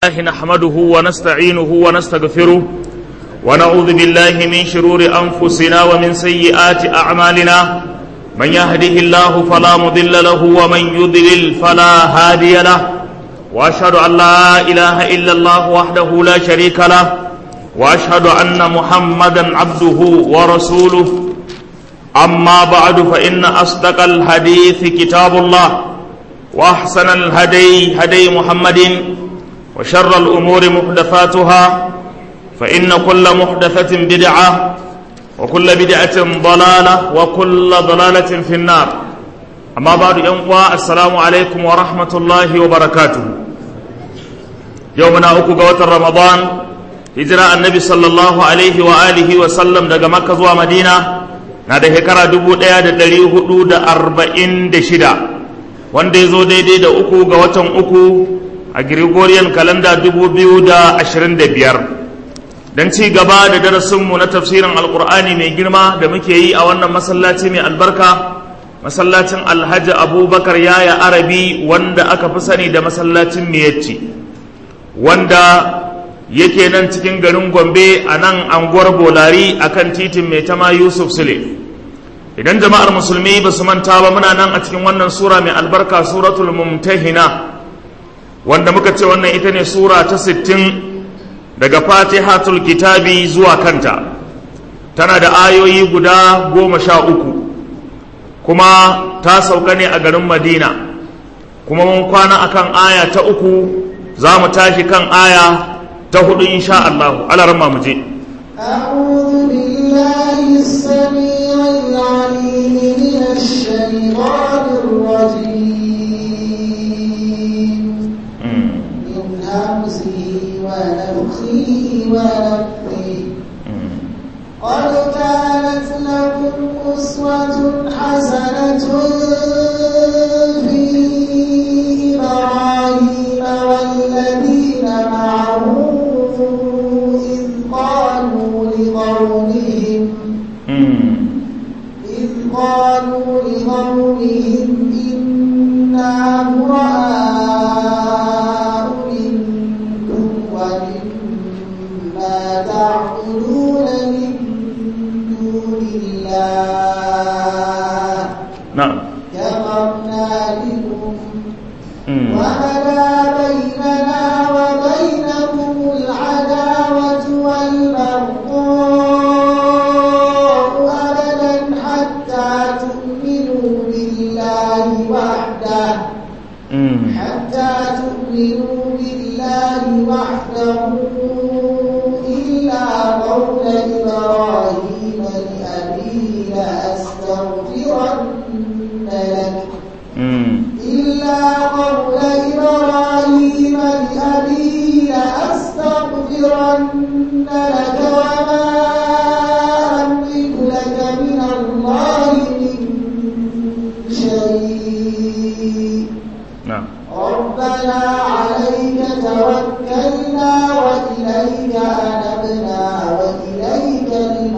الله نحمده ونستعينه ونستغفره ونعوذ بالله من شرور أنفسنا ومن سيئات أعمالنا من يهده الله فلا مضل له ومن يضلل فلا هادي له وأشهد أن لا إله إلا الله وحده لا شريك له وأشهد أن محمدا عبده ورسوله أما بعد فإن أصدق الحديث كتاب الله وأحسن الهدي هدي محمد وشر الأمور محدثاتها فإن كل محدثة بدعة وكل بدعة ضلالة وكل ضلالة في النار أما بعد ينقوى السلام عليكم ورحمة الله وبركاته يومنا أكو قوة رمضان هجرة النبي صلى الله عليه وآله وسلم دقى مكة ومدينة نادى هكرا دبو ديا دلي هدو دا أربعين دشدا وان دي زو دي دي دا أكو قوة أكو a Gregorian kalanda biyar don ci gaba da darasinmu na tafsirin alkur'ani mai girma da muke yi a wannan masallaci mai albarka masallacin alhaji abubakar yaya arabi wanda aka fi sani da masallacin miyacci wanda yake nan cikin garin gombe a nan anguwar bolari a kan titin mai tama yusuf sule idan jama'ar musulmi ba su manta ba muna nan a cikin wannan sura mai albarka suratul mumtahina wanda muka ce wannan ita ne sura ta sittin daga fatihatul kitabi zuwa kanta tana da ayoyi guda goma sha uku kuma ta sauka ne a garin madina kuma mun kwana akan aya ta uku za mu tashi kan aya ta hudu insha Allah alarma mu je أعوذ بالله السميع العليم من الشيطان الرجيم من همزه ونفخه ونفخه قد كانت لكم أسوة حسنة في إبراهيم والذين معه إذ قالوا لقومهم إذ قالوا لقومهم إنا براء منكم ومما تعبدون من دون الله na'am كفرنا بكم وبدا بيننا وبينكم العداوة والبغضاء أبدا حتى تؤمنوا بالله وحده حتى تؤمنوا بالله وحده إلا قول إبراهيم لأبيه لأستغفرن لك إلا قول إبراهيم لأبيه لأستغفرن لك وما أملك لك من الله من شيء na'am ربنا عليك توكلنا وإليك أنبنا وإليك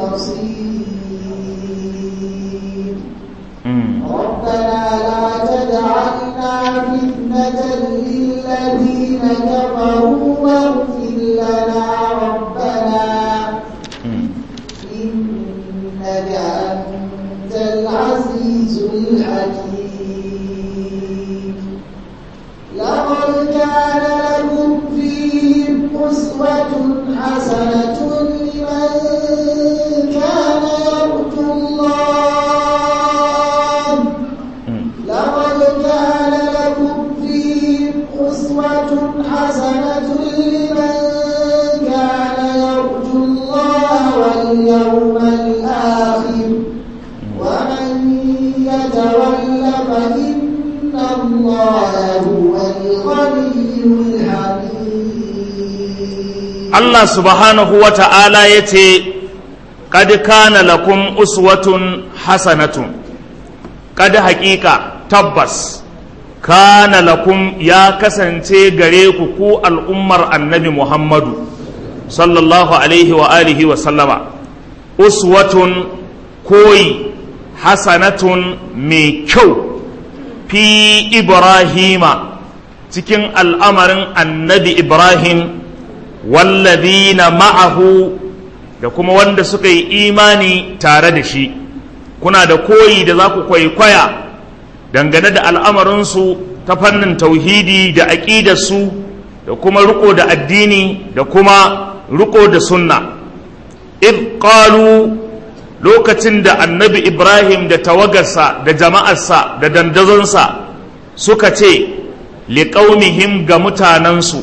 المصير ربنا لا تجعلنا فتنة للذين كفروا واغفر لنا ربنا إنك أنت العزيز الحكيم لقد كان لكم فيهم أسوة حسنة لمن كان يرجو الله لقد كان لكم فيهم أسوة حسنة لمن كان يرجو الله واليوم الآخر ومن يتول فإن الله هو الغني الحميد Allah subhanahu wa ta'ala ya ce, Kad kana lakum uswatun hasanatun, kad haƙiƙa tabbas, kana lakum ya kasance gare ku ku al'ummar annabi Muhammadu, sallallahu alaihi wa alihi wa sallama, uswatun koyi hasanatun mai kyau fi Ibrahima cikin al'amarin annabi ibrahim wallazina ma'ahu da kuma wanda suka yi imani tare da shi kuna da koyi da za ku kwaikwaya dangane da al'amarinsu ta fannin tauhidi da aƙidarsu da kuma riko da addini da kuma riko da sunna id qalu lokacin da annabi ibrahim da tawagarsa da jama'arsa da dandazonsa suka ce liƙaunihim ga mutanensu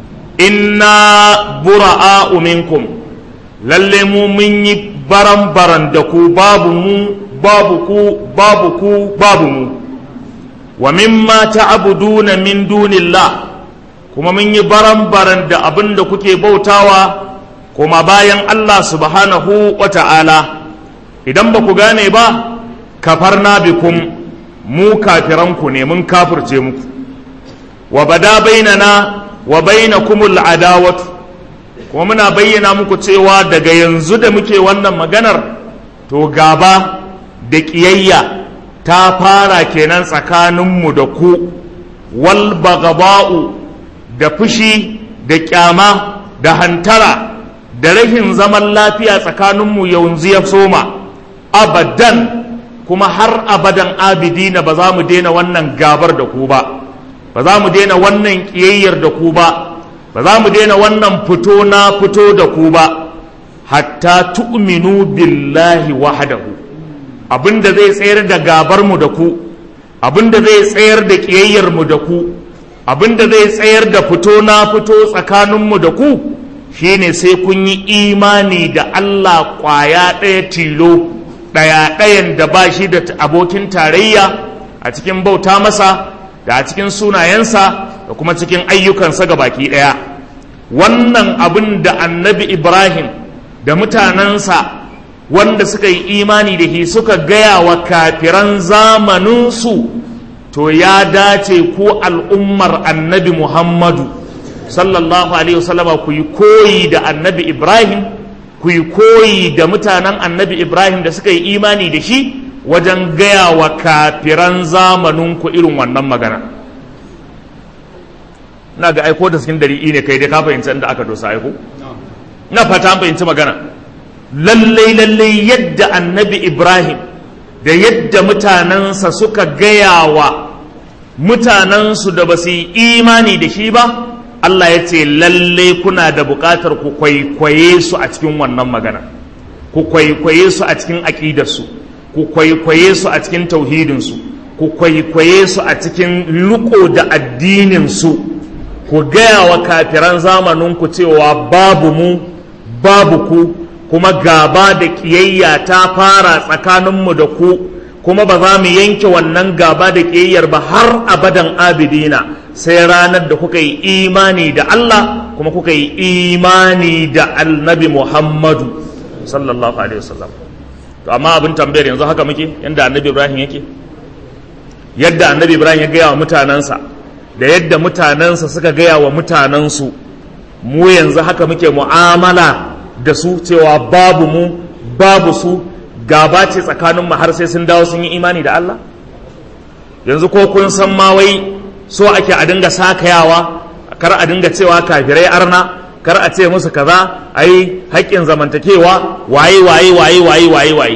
inna bura'a minkum lalle mu mun yi baran-baran da ku babu mu babu ku babu ku babu mu wa mimma ta'buduna min dunillah kuma mun yi baran-baran da abin da kuke bautawa kuma bayan Allah subhanahu wa ta'ala idan ba ku gane ba kafarna bikum mu kafiranku ne mun kafirce muku wa bada bainana wa bainakumul adawatu kuma muna bayyana muku cewa daga yanzu da muke wannan maganar to gaba da ƙiyayya ta fara kenan tsakaninmu da ku wal bagaba'u da fushi da ƙyama da hantara da rahin zaman lafiya tsakaninmu yanzu ya soma abadan kuma har abadan abidina ba za mu daina wannan gabar da ku ba ba za mu daina wannan ƙiyayyar da ku ba ba za mu daina wannan fito na fito da ku ba hatta tu'minu billahi wahdahu abinda zai tsayar da gabar mu da ku abinda zai tsayar da ƙiyayyar mu da ku abinda zai tsayar da fito na fito tsakanin mu da ku shine sai kun yi imani da Allah ƙwaya ɗaya tilo ɗaya ɗayan da ba shi da abokin tarayya a cikin bauta masa da a cikin sunayensa da kuma cikin ayyukansa ga baki ɗaya wannan abin da annabi ibrahim da mutanensa wanda suka yi imani da shi suka gaya wa kafiran zamaninsu to ya dace ku al'ummar annabi muhammadu sallallahu alaihi wasallama ku yi koyi da annabi ibrahim ku yi koyi da mutanen annabi ibrahim da suka yi imani da shi wajen gaya wa kafiran zamaninku irin wannan magana na ga aiko da cikin dari'i ne kai dai ka fahimci inda aka dosa aiko na fata an fahimci magana lallai lallai yadda annabi ibrahim da yadda mutanensa suka gaya wa mutanensu da ba su yi imani da shi ba Allah ya ce lallai kuna da buƙatar ku kwaikwaye su a cikin wannan magana ku kwaikwaye su a cikin aƙidarsu ku kwaikwaye su a cikin tauhidinsu ku kwaikwaye su a cikin riko da addininsu ku gaya wa kafiran zamaninku cewa babu mu babu ku kuma gaba da ƙiyayya ta fara tsakaninmu da ku kuma ba za mu yanke wannan gaba da ƙiyayyar ba har abadan abidina sai ranar da kuka yi imani da Allah kuma kuka yi imani da annabi Muhammadu sallallahu alaihi wasallam to amma abin tambayar yanzu haka muke yadda annabi Ibrahim yake yadda annabi Ibrahim ya gaya wa mutanensa da yadda mutanensa suka gaya wa mutanensu mu yanzu haka muke mu'amala da su cewa babu mu babu su gaba ce tsakaninmu har sai sun dawo sun yi imani da Allah yanzu ko kun san ma wai so ake a dinga sakayawa kar a dinga cewa kafirai arna kar a ce musu kaza ai haƙƙin zamantakewa waye waye waye waye waye waye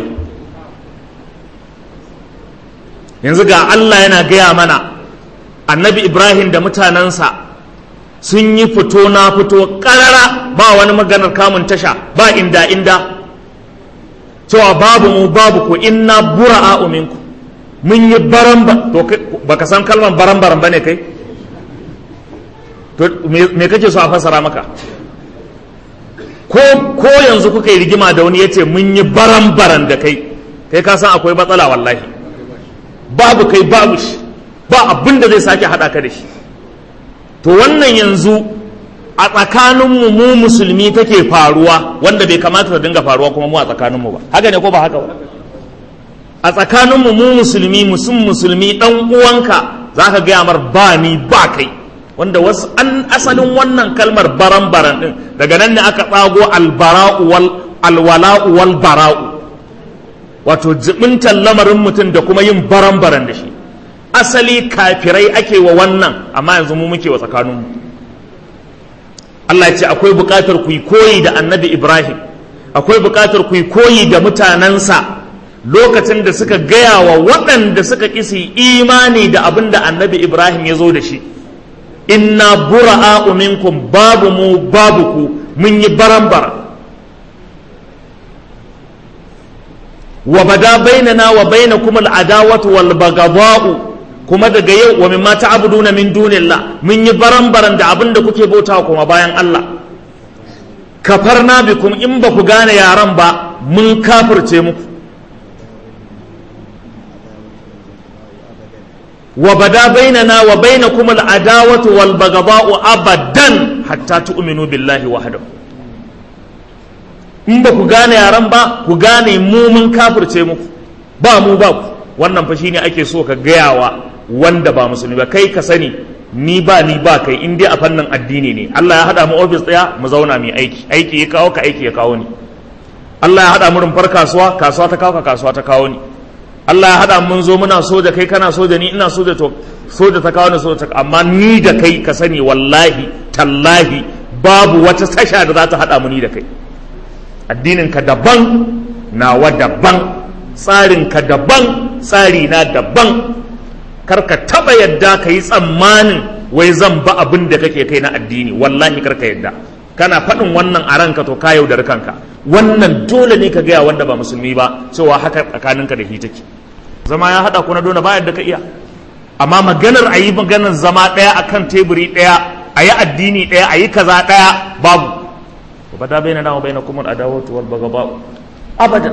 yanzu ga Allah yana gaya mana annabi Ibrahim da mutanensa sun yi fito na fito ƙarara ba wani maganar kamun tasha ba inda inda cewa babu mu babu ku inna bura'a minku mun yi baran ba to baka san kalmar baran baran bane kai to me kake so a fasara maka ko ko yanzu kuka yi rigima da wani yace mun yi baran baran da kai kai ka san akwai matsala wallahi babu kai babu shi ba abin da zai sake hada ka da shi to wannan yanzu a tsakaninmu mu musulmi take faruwa wanda bai kamata ta dinga faruwa kuma mu a tsakaninmu ba haka ne ko ba haka ba a tsakaninmu mu musulmi musun musulmi dan uwanka zaka gaya mar ba ni ba kai wanda wasu an asalin wannan kalmar baran baran din daga nan ne aka tsago albara'u wal alwala'u wal bara'u wato jibintan lamarin mutum da kuma yin baran baran da shi asali kafirai ake wa wannan amma yanzu mu muke wa tsakaninmu Allah ya ce akwai buƙatar ku yi koyi da annabi Ibrahim akwai buƙatar ku yi koyi da mutanensa lokacin da suka gaya wa waɗanda suka kisi imani da abin da annabi Ibrahim ya zo da shi inna bura'a minkum babu mu babu ku mun yi baran-baran wa bada bainana wa bainakum al'adawatu wal baghdha'u kuma daga yau wa mimma ta'buduna min dunillah mun yi baran-baran da abin da kuke bautawa kuma bayan Allah kafarna bikum in ba ku gane yaran ba mun kafirce muku wa bada bainana wa bainakum al'adawatu wal baghdha'u abadan hatta tu'minu billahi wahdahu in ba ku gane yaran ba ku gane mu mun kafirce muku ba mu ba ku wannan fa shine ake so ka gayawa wanda ba musulmi ba kai ka sani ni ba ni ba kai in dai a fannin addini ne Allah ya hada mu office daya mu zauna mu aiki aiki ya kawo ka aiki ya kawo ni Allah ya hada mu rumfar kasuwa kasuwa ta kawo ka kasuwa ta kawo ni Allah ya hada mun zo muna soja kai kana soja ni ina soja to soja ta kawo ni soja ta amma ni da kai ka sani wallahi tallahi babu wata tasha da za ta hada mu ni da kai addininka daban nawa daban tsarinka daban tsari na daban karka taba yadda ka yi tsammanin wai zan ba abin da kake kai na addini wallahi karka yadda kana faɗin wannan a ranka to ka yaudar kanka wannan dole ne ka gaya wanda ba musulmi ba cewa haka tsakaninka da shi take zama ya haɗa ku na dole ba yadda ka iya amma maganar a yi maganar zama ɗaya akan teburi ɗaya a yi addini ɗaya a yi kaza ɗaya babu وبدا بيننا وبينكم العداوة والبغضاء أبدا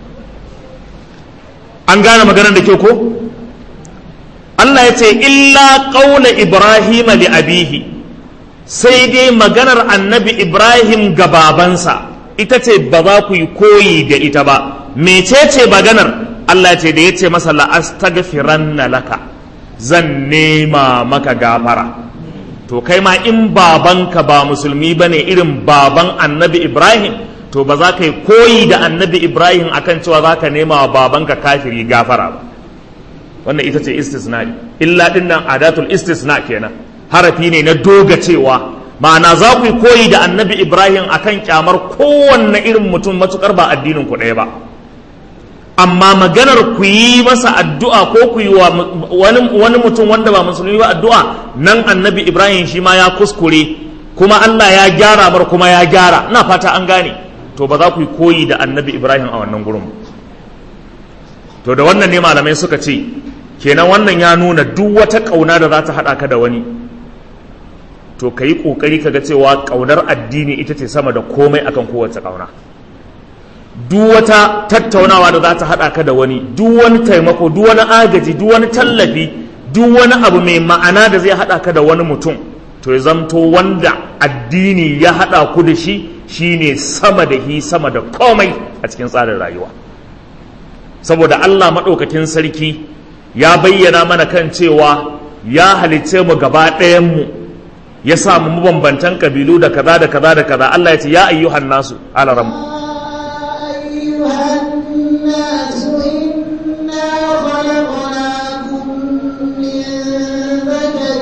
an gane maganar da ke ko Allah ya ce illa ƙaula Ibrahim li abihi sai dai maganar annabi Ibrahim ga babansa ita ce ba za ku yi koyi da ita ba mecece maganar Allah ya ce da ya ce masa la'astaghfiranna laka zan nema maka gafara to kai ma in babanka ba musulmi ba ne irin baban annabi ibrahim to ba za ka yi koyi da annabi ibrahim akan cewa za ka nema wa babanka kafiri gafara ba wannan ita ce istisna'i illa din nan adatul istisna kenan harafi ne na doga cewa ma'ana za ku yi koyi da annabi ibrahim akan kyamar kowanne irin mutum matukar ba addinin ku ɗaya ba amma maganar ku yi masa addu'a ko ku yi wa wani mutum wanda ba musulmi ba addu'a nan annabi ibrahim shi ma ya kuskure kuma allah ya gyara bar kuma ya gyara na fata an gane to ba za ku yi koyi da annabi ibrahim a wannan gurin to da wannan ne malamai suka ce kenan wannan ya nuna duk wata ƙauna da za ta haɗa ka da wani to ka yi ƙoƙari ka ga cewa ƙaunar addini ita ce sama da komai akan kowace ƙauna duk wata tattaunawa da za ta haɗa ka da wani duk wani taimako duk wani agaji duk wani tallafi duk wani abu mai ma'ana da zai haɗa ka da wani mutum to ya zamto wanda addini ya haɗa ku da shi shine sama da hi sama da komai a cikin tsarin rayuwa saboda Allah maɗaukakin sarki ya bayyana mana kan cewa ya halicce mu gaba ɗayanmu ya sa mu mabambantan kabilu da kaza da kaza da kaza Allah ya ce ya ayyuhan nasu alaram أيها الناس إنا خلقناكم من ذكر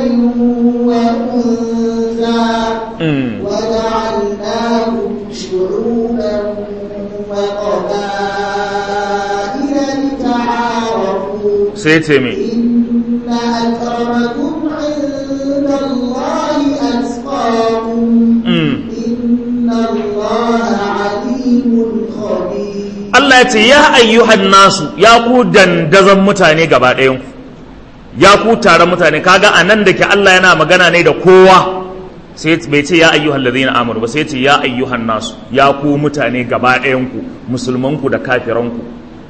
وأنثى وجعلناكم شعوبا وقبائل لتعارفوا sai ce me إن أكرمكم عند الله أتقاكم Mm. إن الله عليم خبير Allah ya ce ya ayyuhan nasu ya ku dandazon mutane gaba ɗayan ku ya ku taron mutane kaga a nan da ke Allah yana magana ne da kowa sai bai ce ya ayyuhan ladina amanu ba sai ya ce ya ayyuhan nasu ya ku mutane gaba ɗayan ku musulman ku da kafiran ku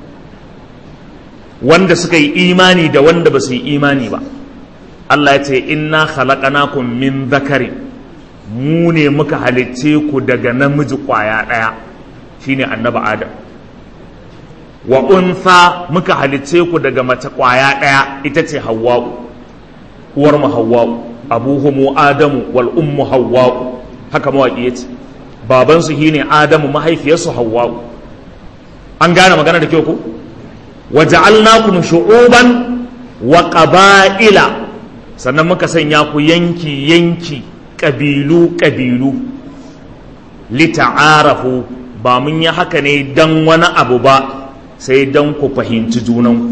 wanda suka yi imani da wanda ba su yi imani ba Allah ya ce inna khalaqnakum min dhakarin mu ne muka halicce ku daga namiji kwaya ɗaya shine annabi adam wa unsa muka halicce ku daga mace kwaya ɗaya ita ce hawwa'u uwar mu hawwa'u abuhumu adamu wal ummu hawwa'u haka mawaƙi ya ce babansu shine adamu mahaifiyarsu hawwa'u an gane magana da kyau ku wa ja'alnakum shu'uban wa qaba'ila sannan muka sanya ku yanki yanki ƙabilu ƙabilu lita'arafu ba mun yi haka ne don wani abu ba sai don ku fahimci junanku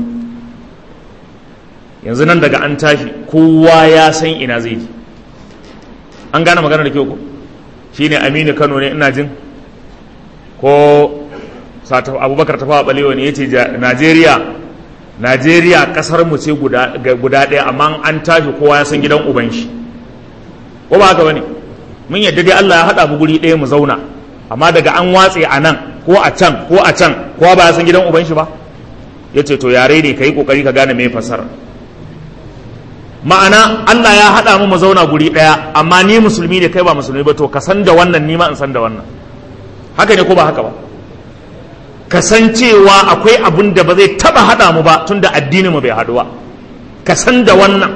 yanzu nan daga an tashi kowa ya san ina zai ji an gane magana da kyau ko shine aminu kano ne ina jin ko abubakar tafawa balewa ne ya ce najeriya najeriya kasar mu ce guda ɗaya amma an tashi kowa ya san gidan uban shi ko ba haka bane mun yadda dai allah ya haɗa mu guri ɗaya mu zauna amma daga an watse a nan ko a can ko a can kowa ba ya san gidan uban shi ba ya ce to yare ne ka yi ƙoƙari ka gane mai fasara ma'ana Allah ya haɗa mu mu zauna guri ɗaya amma ni musulmi ne kai ba musulmi ba to ka san da wannan ni ma in san da wannan haka ne ko ba haka ba ka san cewa akwai abun da ba zai taba haɗa mu ba tunda addinin mu bai haɗu ba ka san da wannan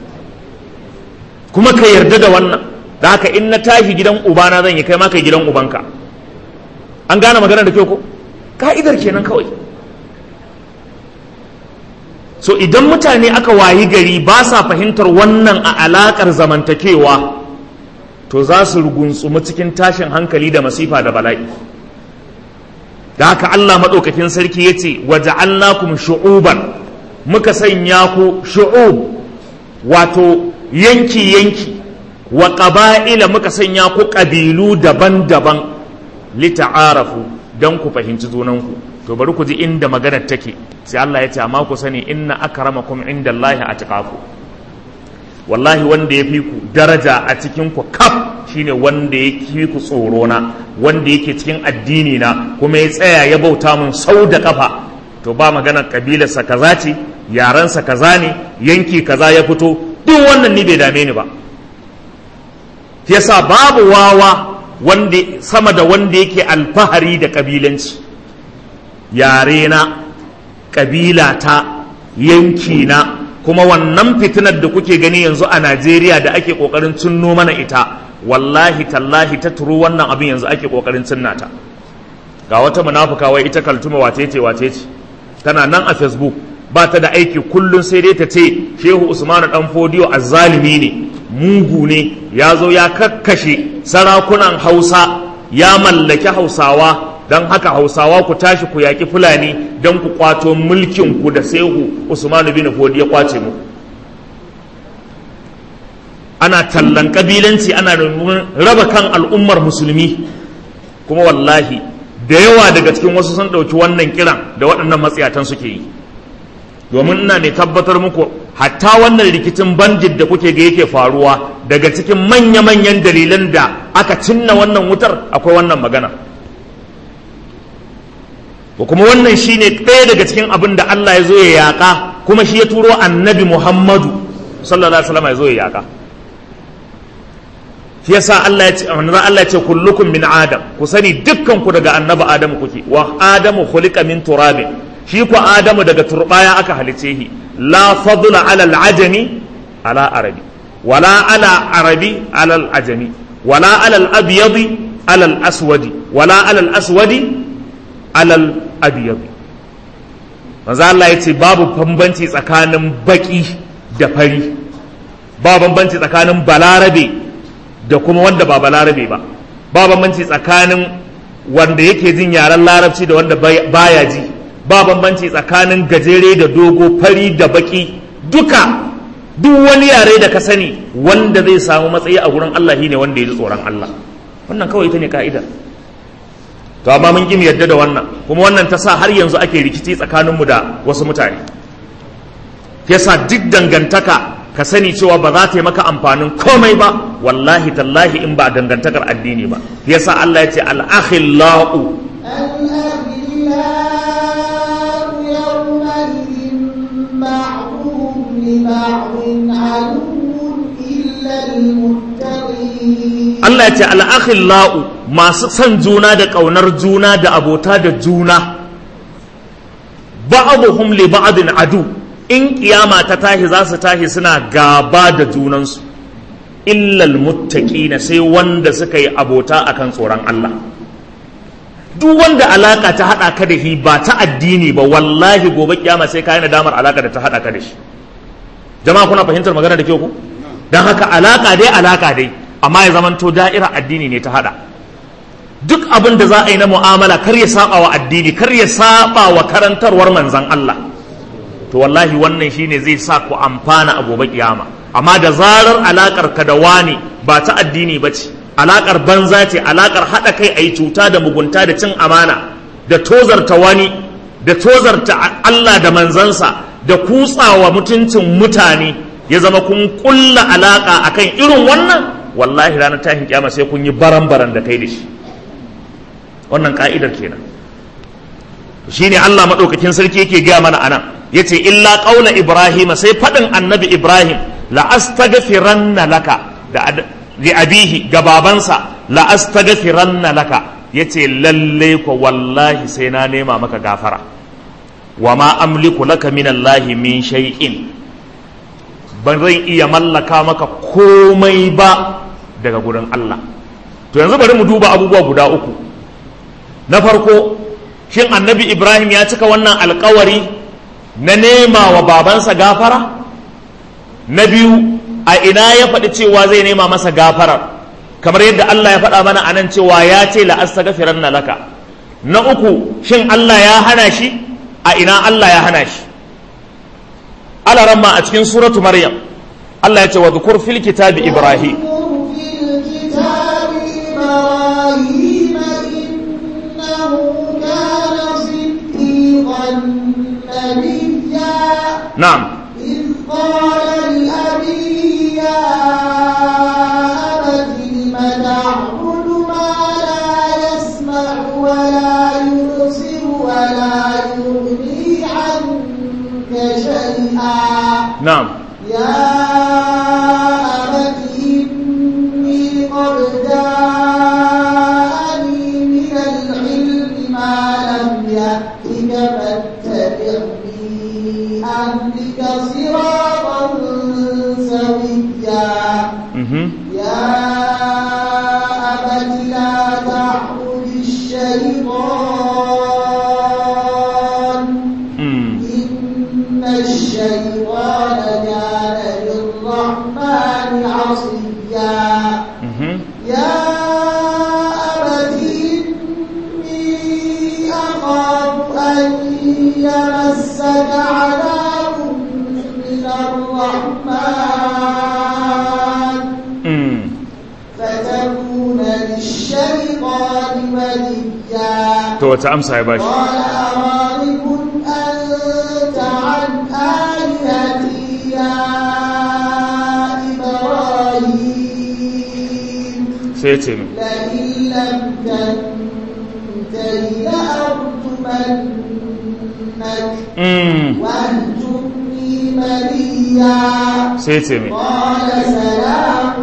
kuma ka yarda da wannan da haka in na tashi gidan ubana zan yi kai ma kai gidan ubanka an gane magana da kyau ko ka'idar kenan kawai so idan mutane aka wayi gari ba sa fahimtar wannan a alakar zamantakewa to za su rugunsumu cikin tashin hankali da masifa da bala'i da haka Allah maɗaukakin sarki ya ce waja'alnakum shu'uban muka sanya ku shu'ub wato yanki yanki wa ƙaba'ila muka sanya ku ƙabilu daban-daban lita'arafu don ku fahimci junanku to bari ku ji inda maganar take sai Allah ya ce amma ku sani inna akramakum indallahi atqaku wallahi wanda ya fi ku daraja a cikin ku kaf shine wanda ya fi ku tsoro na wanda yake cikin addini na kuma ya tsaya ya bauta mun sau da kafa to ba maganar kabilarsa kaza ce yarensa kaza ne yanki kaza ya fito duk wannan ni bai dame ni ba yasa babu wawa wanda sama da wanda yake alfahari da kabilanci yare na kabila ta yanki na kuma wannan fitinar da kuke gani yanzu a Najeriya da ake kokarin cinno mana ita wallahi tallahi ta turu wannan abin yanzu ake kokarin cinna ta ga wata munafuka wai ita kaltuma wace ce wace ce tana nan a Facebook ba ta da aiki kullun sai dai ta ce Shehu Usmanu dan Fodiyo azzalimi ne mugu ne ya zo ya kakkashe sarakunan Hausa ya mallaki Hausawa don haka hausawa ku tashi ku yaƙi fulani don ku kwato mulkin ku da sehu usmanu bin fodi ya kwace mu ana tallan kabilanci ana raba kan al'ummar musulmi kuma wallahi da yawa daga cikin wasu sun ɗauki wannan kiran da waɗannan matsayatan suke yi domin ina ne tabbatar muku hatta wannan rikicin bandit da kuke ga yake faruwa daga cikin manya-manyan dalilan da aka cinna wannan wutar akwai wannan magana ko kuma wannan shine ɗaya daga cikin abin da Allah ya zo ya yaƙa kuma shi ya turo annabi Muhammadu sallallahu alaihi wasallam ya zo ya yaƙa shi yasa Allah ya ce manzo Allah ya ce kullukum min adam ku sani dukkan ku daga annabi Adamu kuke wa Adamu khuliqa min turabin shi ku Adamu daga turbaya aka halice shi la fadla ala al-ajami ala arabi wala ala arabi ala al-ajami wala ala al-abyadi ala al-aswadi wala ala al-aswadi alal abiyabi manzo Allah ya ce babu bambanci tsakanin baki da fari ba bambanci tsakanin balarabe da kuma wanda ba balarabe ba ba bambanci tsakanin wanda yake jin yaren larabci da wanda baya ji ba bambanci tsakanin gajere da dogo fari da baki duka duk wani yare da ka sani wanda zai samu matsayi a gurin Allah shine wanda ya ji tsoron Allah wannan kawai ita ne ka'ida to amma mun ƙi yadda da wannan kuma wannan ta sa har yanzu ake rikici tsakaninmu da wasu mutane yasa duk dangantaka ka sani cewa ba za ta yi maka amfanin komai ba wallahi tallahi in ba dangantakar addini ba yasa Allah ya ce al-akhillau الأخلاء يومئذ بعضهم لبعض عدو إلا المتقين Allah ya ce al-akhillau masu son juna da ƙaunar juna da abota da juna ba'abuhum li ba'din adu in kiyama ta tashi za su tashi suna gaba da junansu illal muttaqina sai wanda suka yi abota akan tsoron Allah duk wanda alaka ta hada ka da shi ba ta addini ba wallahi gobe kiyama sai ka yi nadamar alaka da ta hada ka da shi jama'a kuna fahimtar magana da kyau ku dan haka alaka dai alaka dai amma ya zamanto da'ira addini ne ta hada duk abin da za a yi na mu'amala kar ya saba wa addini kar ya saba wa karantarwar manzan Allah to wallahi wannan shine zai sa ku amfana a gobe kiyama amma da zarar alakar ka da wani ba ta addini ba ce alakar banza ce alakar haɗa kai a yi cuta da mugunta da cin amana da tozarta wani da tozarta Allah da manzansa da kutsawa mutuncin mutane ya zama kun kulla alaka akan irin wannan wallahi ranar tashin kiyama sai kun yi baran-baran da kai da shi wannan ka'idar kenan shine Allah madaukakin sarki yake gaya mana anan yace illa qaula ibrahim sai fadin annabi ibrahim la astaghfiranna laka da li abihi ga babansa la astaghfiranna laka yace lalle ko wallahi sai na nema maka gafara wa ma amliku laka min allahi min shay'in ban zan iya mallaka maka komai ba daga gurin Allah to yanzu bari mu duba abubuwa guda uku na farko shin annabi ibrahim ya cika wannan alkawari na nema wa babansa gafara na biyu a ina ya faɗi cewa zai nema masa gafarar kamar yadda allah ya faɗa mana anan cewa ya ce la'astaghfiran na laka na uku shin allah ya hana shi a ina allah ya hana shi alaramma a cikin suratu maryam allah ya ce wa dhukur fil kitabi ibrahim نعم إذ قال لأبيه يا أبت لم تعبد ما لا يسمع ولا يبصر ولا يغني عنك شيئا نعم يا أبت إني قد جاءني من العلم ما لم يأتك فاتبعني أهلك صراطا سويا مهم. يا أبت لا تعبد الشيطان مم. إن الشيطان كان للرحمن عصيا مهم. يا أبت إني أخاف أن يمسك عذاب من الرحمن مم. فتكون للشيطان وليا to wata amsa ya bashi قال أراغب أنت عن آلهتي يا إبراهيم sai ya ce min لئن لم تنته لأرجمنك Mm. واهجرني مليا sai ya ce min قال سلام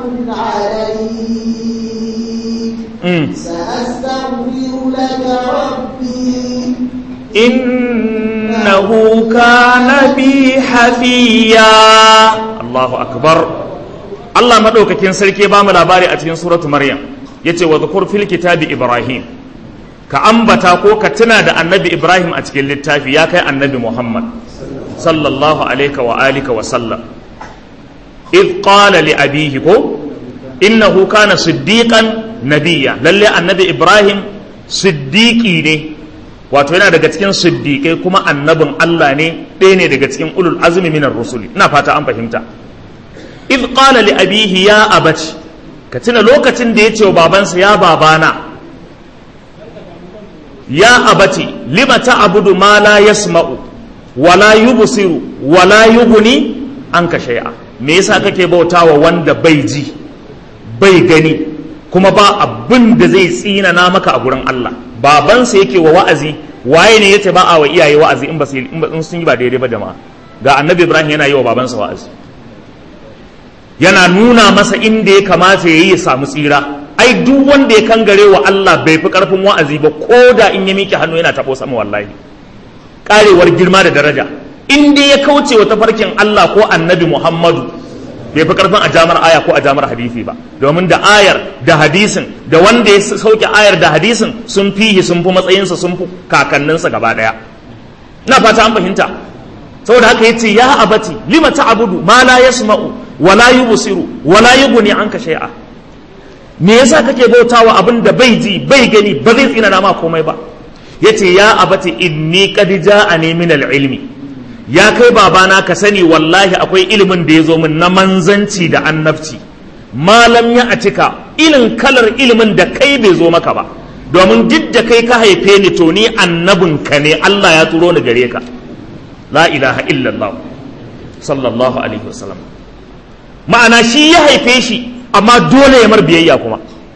عليك Mm. سأستغفر لك ربي innahu kana bi hafiya Allahu akbar Allah madaukakin sarki ba mu labari a cikin suratu Maryam yace wa dhkur fil kitabi Ibrahim ka ambata ko ka tuna da annabi Ibrahim a cikin littafi ya kai annabi Muhammad sallallahu alaihi wa alihi wa sallam id qala li abihi ko innahu kana siddiqan nabiyya lalle annabi Ibrahim siddiqi ne wato yana daga cikin siddiƙai kuma annabin Allah ne ɗaya ne daga cikin ulul azumi minar rusuli ina fata an fahimta id qala li abihi ya abati ka tuna lokacin da ya ce wa babansa ya babana ya abati lima ta'budu ma la yasma'u wala yubsiru wala yughni anka shay'a me yasa kake bautawa wanda bai ji bai gani kuma ba abin da zai tsinana maka a gurin Allah babansa yake wa wa'azi waye ne yace ba a wa iyaye wa'azi in ba su in ba- in sun yi ba daidai ba jama'a ga annabi Ibrahim yana yi wa babansa wa'azi yana nuna masa inda ya kamata ya yi ya samu tsira ai duk wanda ya kangare wa Allah bai fi karfin wa'azi ba ko da in ya miƙe hannu yana taɓo sama wallahi karewar girma da daraja in dai ya kauce wa tafarkin Allah ko annabi Muhammadu bai fi karfin a jamar aya ko a jamar hadisi ba domin da ayar da hadisin da wanda ya sauke ayar da hadisin sun fihi sun fi matsayinsa sun fi kakanninsa gaba daya ina fata an fahimta saboda haka yace ya abati lima ta'budu ma la yasma'u wa la yubsiru wa la yughni anka shay'a me yasa kake bautawa abin da bai ji bai gani ba zai tsina ma komai ba yace ya abati inni qad ja'ani min al-ilmi ya kai babana ka sani wallahi akwai ilimin da ya zo min na manzanci da annabci malam ya a cika ilin kalar ilimin da kai bai zo maka ba domin duk da kai ka haife ni to ni annabinka ne Allah ya turo ni gare ka la ilaha illallah sallallahu alaihi wasallam ma'ana shi ya haife shi amma dole ya mar biyayya kuma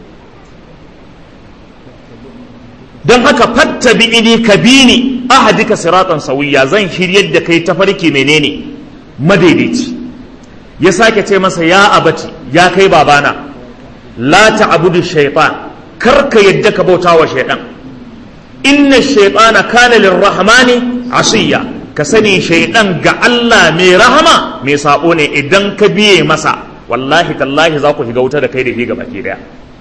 don haka fatta bi'ini ka bi ni ahadika siratan sawiya zan shiryar da kai tafarki menene madaidaici ya sake ce masa ya abati ya kai babana la ta'budu shaytan kar ka yadda ka bauta wa shaytan inna shaytana kana lirrahmani asiya ka sani shaytan ga Allah mai rahama mai sabo ne idan ka biye masa wallahi tallahi za ku shiga wuta da kai da shi gaba ke daya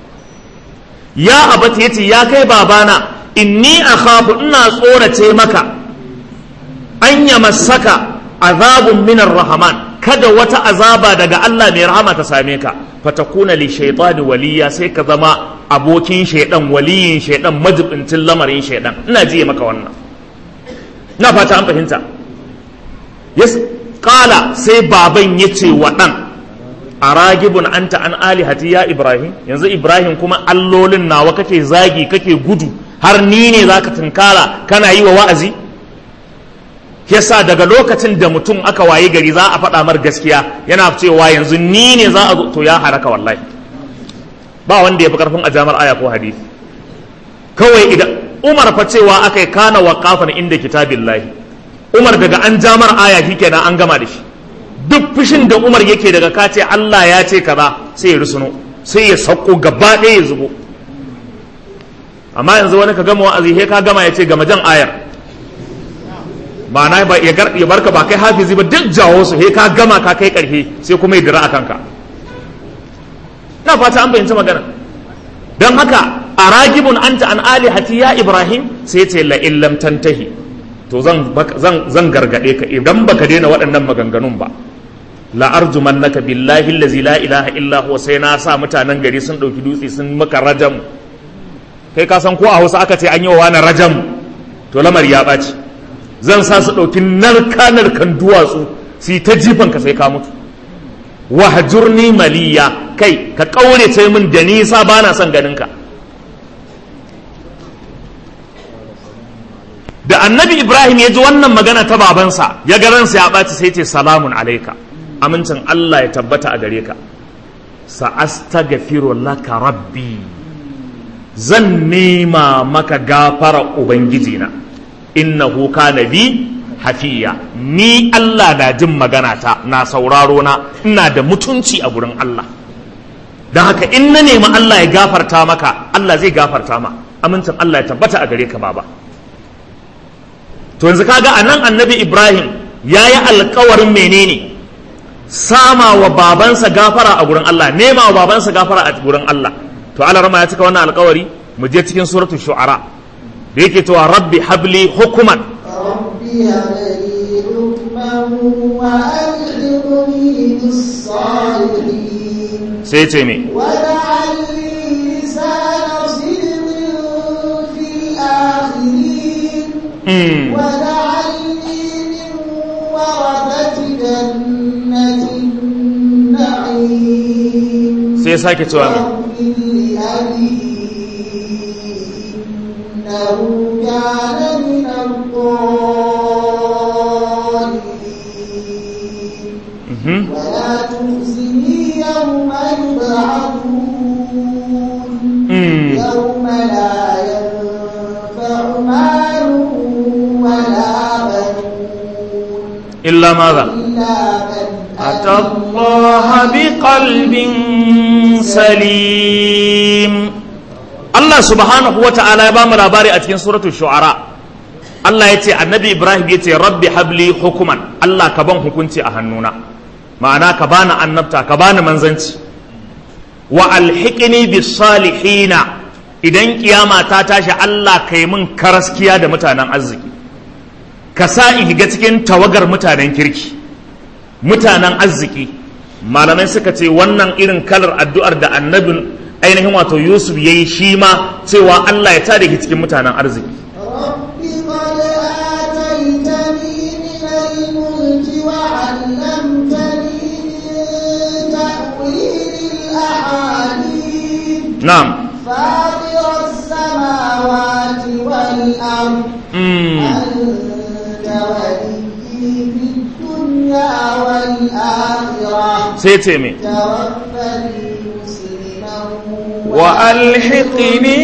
ya abati yace ya kai babana inni akhafu ina tsorace maka an yamassaka azabun minar rahman kada wata azaba daga Allah mai rahama ta same ka fatakuna li shaytani waliya sai ka zama abokin shaidan waliyin shaidan majibincin lamarin shaidan ina jiye maka wannan na fata an fahimta yes kala sai baban yace wa dan aragibun anta an alihati ya ibrahim yanzu ibrahim kuma allolin nawa kake zagi kake gudu har ni ne zaka tunkara kana yi wa wa'azi yasa daga lokacin da mutum aka waye gari za a faɗa mar gaskiya yana cewa yanzu ni ne za a zo to ya haraka wallahi ba wanda ya fi karfin ajamar aya ko hadisi kawai idan umar fa cewa aka yi kana waqafan inda kitabillahi umar daga an jamar aya shikenan an gama da shi duk fushin da umar yake daga kace Allah ya ce kaza sai ya rusuno sai ya sauko gaba ɗaya ya zubo amma yanzu wani ka gama wa'azi he ka gama ya ce gama jan ayar ma'ana ba ya barka ba kai hafizi ba duk jawo su he ka gama ka kai karfe sai kuma ya dira a kanka na fata an bayyanci magana don haka a ragibun anta an alihati ya ibrahim sai ce la illam tantahi to zan zan gargade ka idan baka daina waɗannan maganganun ba la arjumannaka billahi allazi la ilaha illa huwa sai na sa mutanen gari sun dauki dutse sun maka rajam kai ka san ko a Hausa aka ce an yi wa wani rajam to lamari ya ɓaci zan sa su ɗauki narka-narkan duwatsu su yi ta jifan ka sai ka mutu wahajurni maliya kai ka ƙaure ce min da nisa ba na son ganin ka da annabi ibrahim ya ji wannan magana ta babansa ya ga ransa ya ɓaci sai ce salamun alaika amincin allah ya tabbata a gare ka sa'astaghfiru laka rabbi zan nema maka gafara ubangijina innahu kana bi hafiya ni Allah na jin magana ta na sauraro na ina da mutunci a gurin Allah don haka in na nemi Allah ya gafarta maka Allah zai gafarta ma amincin Allah ya tabbata a gare ka baba to yanzu kaga anan annabi Ibrahim ya yi alkawarin menene sama wa babansa gafara a gurin Allah nema wa babansa gafara a gurin Allah to Allah rama ya cika wannan alkawari mu je cikin suratul shu'ara da yake cewa rabbi habli hukuman ربي هب لي حكما وألحقني بالصالحين sai ce me واجعل لي لسان صدق في الآخرين mm. واجعلني من ورثة جنة النعيم sai sake cewa me واغفر لأبي إنه كان من الضالين Mhm. ولا تخزني يوم يبعثون Mm. يوم لا ينفع مال ولا بنون illa maza إلا من أتى الله بقلب سليم الله سبحانه وتعالى يبام labari a cikin suratul shu'ara Allah ya ce annabi Ibrahim ya ce rabbi habli hukuman Allah ka ban hukunci a hannuna ma'ana ka bani annabta ka bani manzanci wa alhiqni bis salihina idan kiyama ta tashi Allah kai min karaskiya da mutanen arziki ka sa in higa cikin tawagar mutanen kirki mutanen arziki malamai suka ce wannan irin kalar addu'ar da annabin ainihin wato yusuf ya yi shi ma cewa allah ya tada ki cikin mutanen arziki نعم فاطر السماوات والأرض مم. أنت ولي في الدنيا والآخرة سيتمي توفني مسلما وألحقني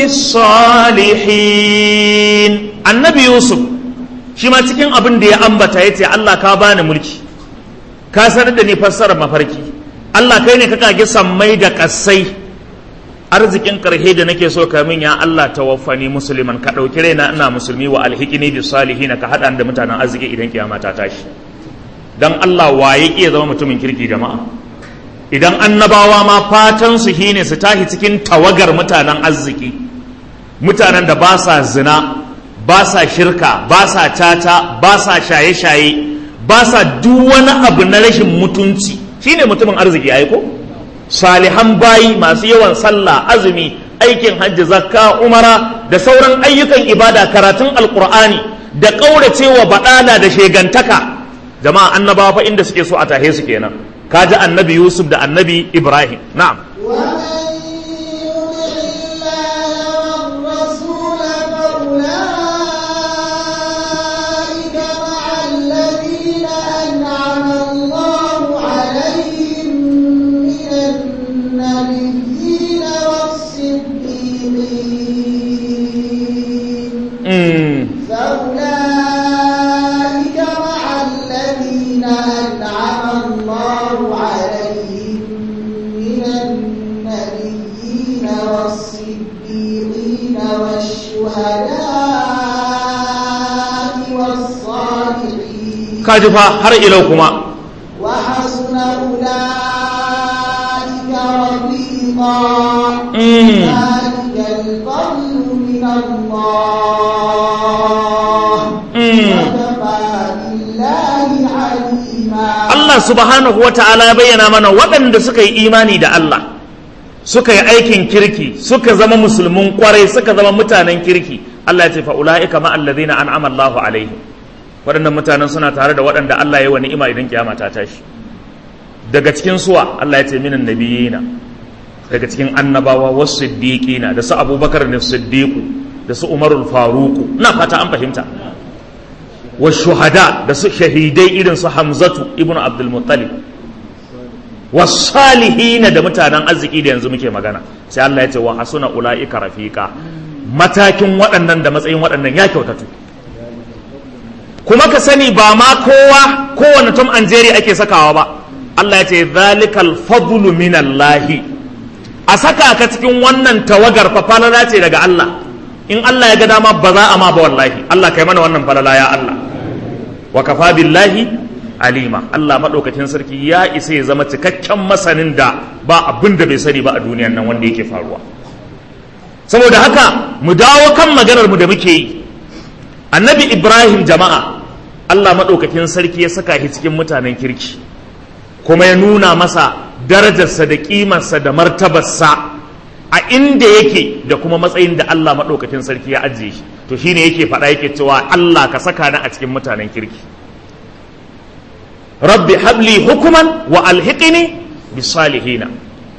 بالصالحين النبي يوسف shi ma cikin abin da ya ambata ya ce Allah ka bani mulki ka sanar da ni fassarar mafarki Allah kai ne ka kage sammai da kassai arzikin karhe da nake so ka min ya Allah tawaffani musliman ka dauki raina ina musulmi wa alhiqini bis salihin ka hada da mutanen arziki idan kiyama ta tashi dan Allah waye iya zama mutumin kirki jama'a idan annabawa ma fatan su shine su tashi cikin tawagar mutanen arziki mutanen da ba sa zina ba sa shirka ba sa tata ba sa shaye-shaye ba sa duk wani abu na rashin mutunci shine mutumin arziki ai ko salihan bayi masu yawan sallah azumi aikin hajji zakka umara da sauran ayyukan ibada karatun alkur'ani da ƙauracewa baɗala da shegantaka jama'a annabawa fa inda suke so a tahe su kenan kaji annabi yusuf da annabi ibrahim na'am ومن يطع الله والرسول فأولئك مع الذين أنعم الله عليهم من النبيين والصديقين mm. فأولئك مع الذين أنعم الله عليهم من النبيين والصديقين والشهداء والصالحين kaji fa har ilau kuma وحسن أولئك رفيقا mm. ذلك الفضل من الله mm. وكفى بالله عليما Allah subhanahu wa ta'ala ya bayyana mana waɗanda suka yi imani da Allah suka yi aikin kirki suka zama musulmin kwarai suka zama mutanen kirki Allah ya ce fa ulaika ma alladhina an'ama Allahu alaihim waɗannan mutanen suna tare da waɗanda Allah ya wa ni'ima idan kiyama ta tashi daga cikin suwa Allah ya ce minan nabiyina daga cikin annabawa wasu siddiqina da su Abubakar ne siddiqu da su Umarul Faruku na fata an fahimta wa shuhada da su shahidai irin su hamzatu ibn abdul muttalib wa salihina da mutanen arziki da yanzu muke magana sai Allah ya ce wa hasuna ulaika rafiqa matakin waɗannan da matsayin waɗannan ya kyautatu kuma ka sani ba ma kowa kowane tom and jerry ake sakawa ba Allah ya ce zalikal fadlu minallahi a saka ka cikin wannan tawagar fa falala ce daga Allah in Allah ya ga dama ba za a ma ba wallahi Allah kai mana wannan falala ya Allah wa kafa billahi alima Allah madaukakin sarki ya isa ya zama cikakken masanin da ba abin da bai sani ba a duniyan nan wanda yake faruwa saboda haka mu dawo kan maganar mu da muke yi annabi Ibrahim jama'a Allah madaukakin sarki ya saka shi cikin mutanen kirki kuma ya nuna masa darajarsa da kimarsa da martabarsa a inda yake da kuma matsayin da Allah maɗaukakin sarki ya ajiye shi to shine yake faɗa yake cewa Allah ka saka ni a cikin mutanen kirki rabbi habli hukuman wa alhiqini bis salihina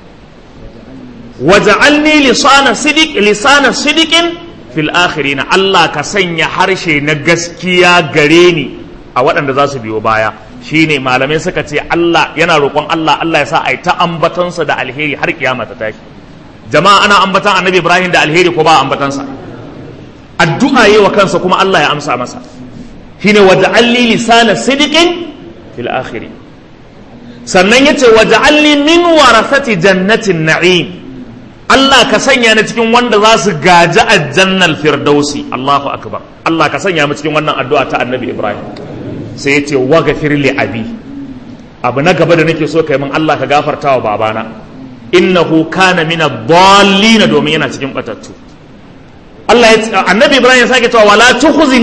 waj'alni lisana sidiq lisana sidiqin fil akhirin Allah ka sanya harshe na gaskiya gare ni a waɗanda za su biyo baya shine malamai suka ce Allah yana roƙon Allah Allah ya sa ai ta ambatansa da alheri har kiyama ta tashi jama'a ana ambatan annabi ibrahim da alheri ko ba ambatansa addu'a yi wa kansa kuma allah ya amsa masa shine wa ja'alli lisana sidiqin fil akhiri sannan yace wa ja'alli min warasati jannatin na'im allah ka sanya ni cikin wanda za su gaji aljannal firdausi allahu akbar allah ka sanya mu cikin wannan addu'a ta annabi ibrahim sai yace wa ghafir li abi abu na gaba da nake so kai min allah ka gafarta wa babana innahu kana min ad-dallin domin yana cikin batattu Allah ya annabi Ibrahim ya sake cewa wala tukhzini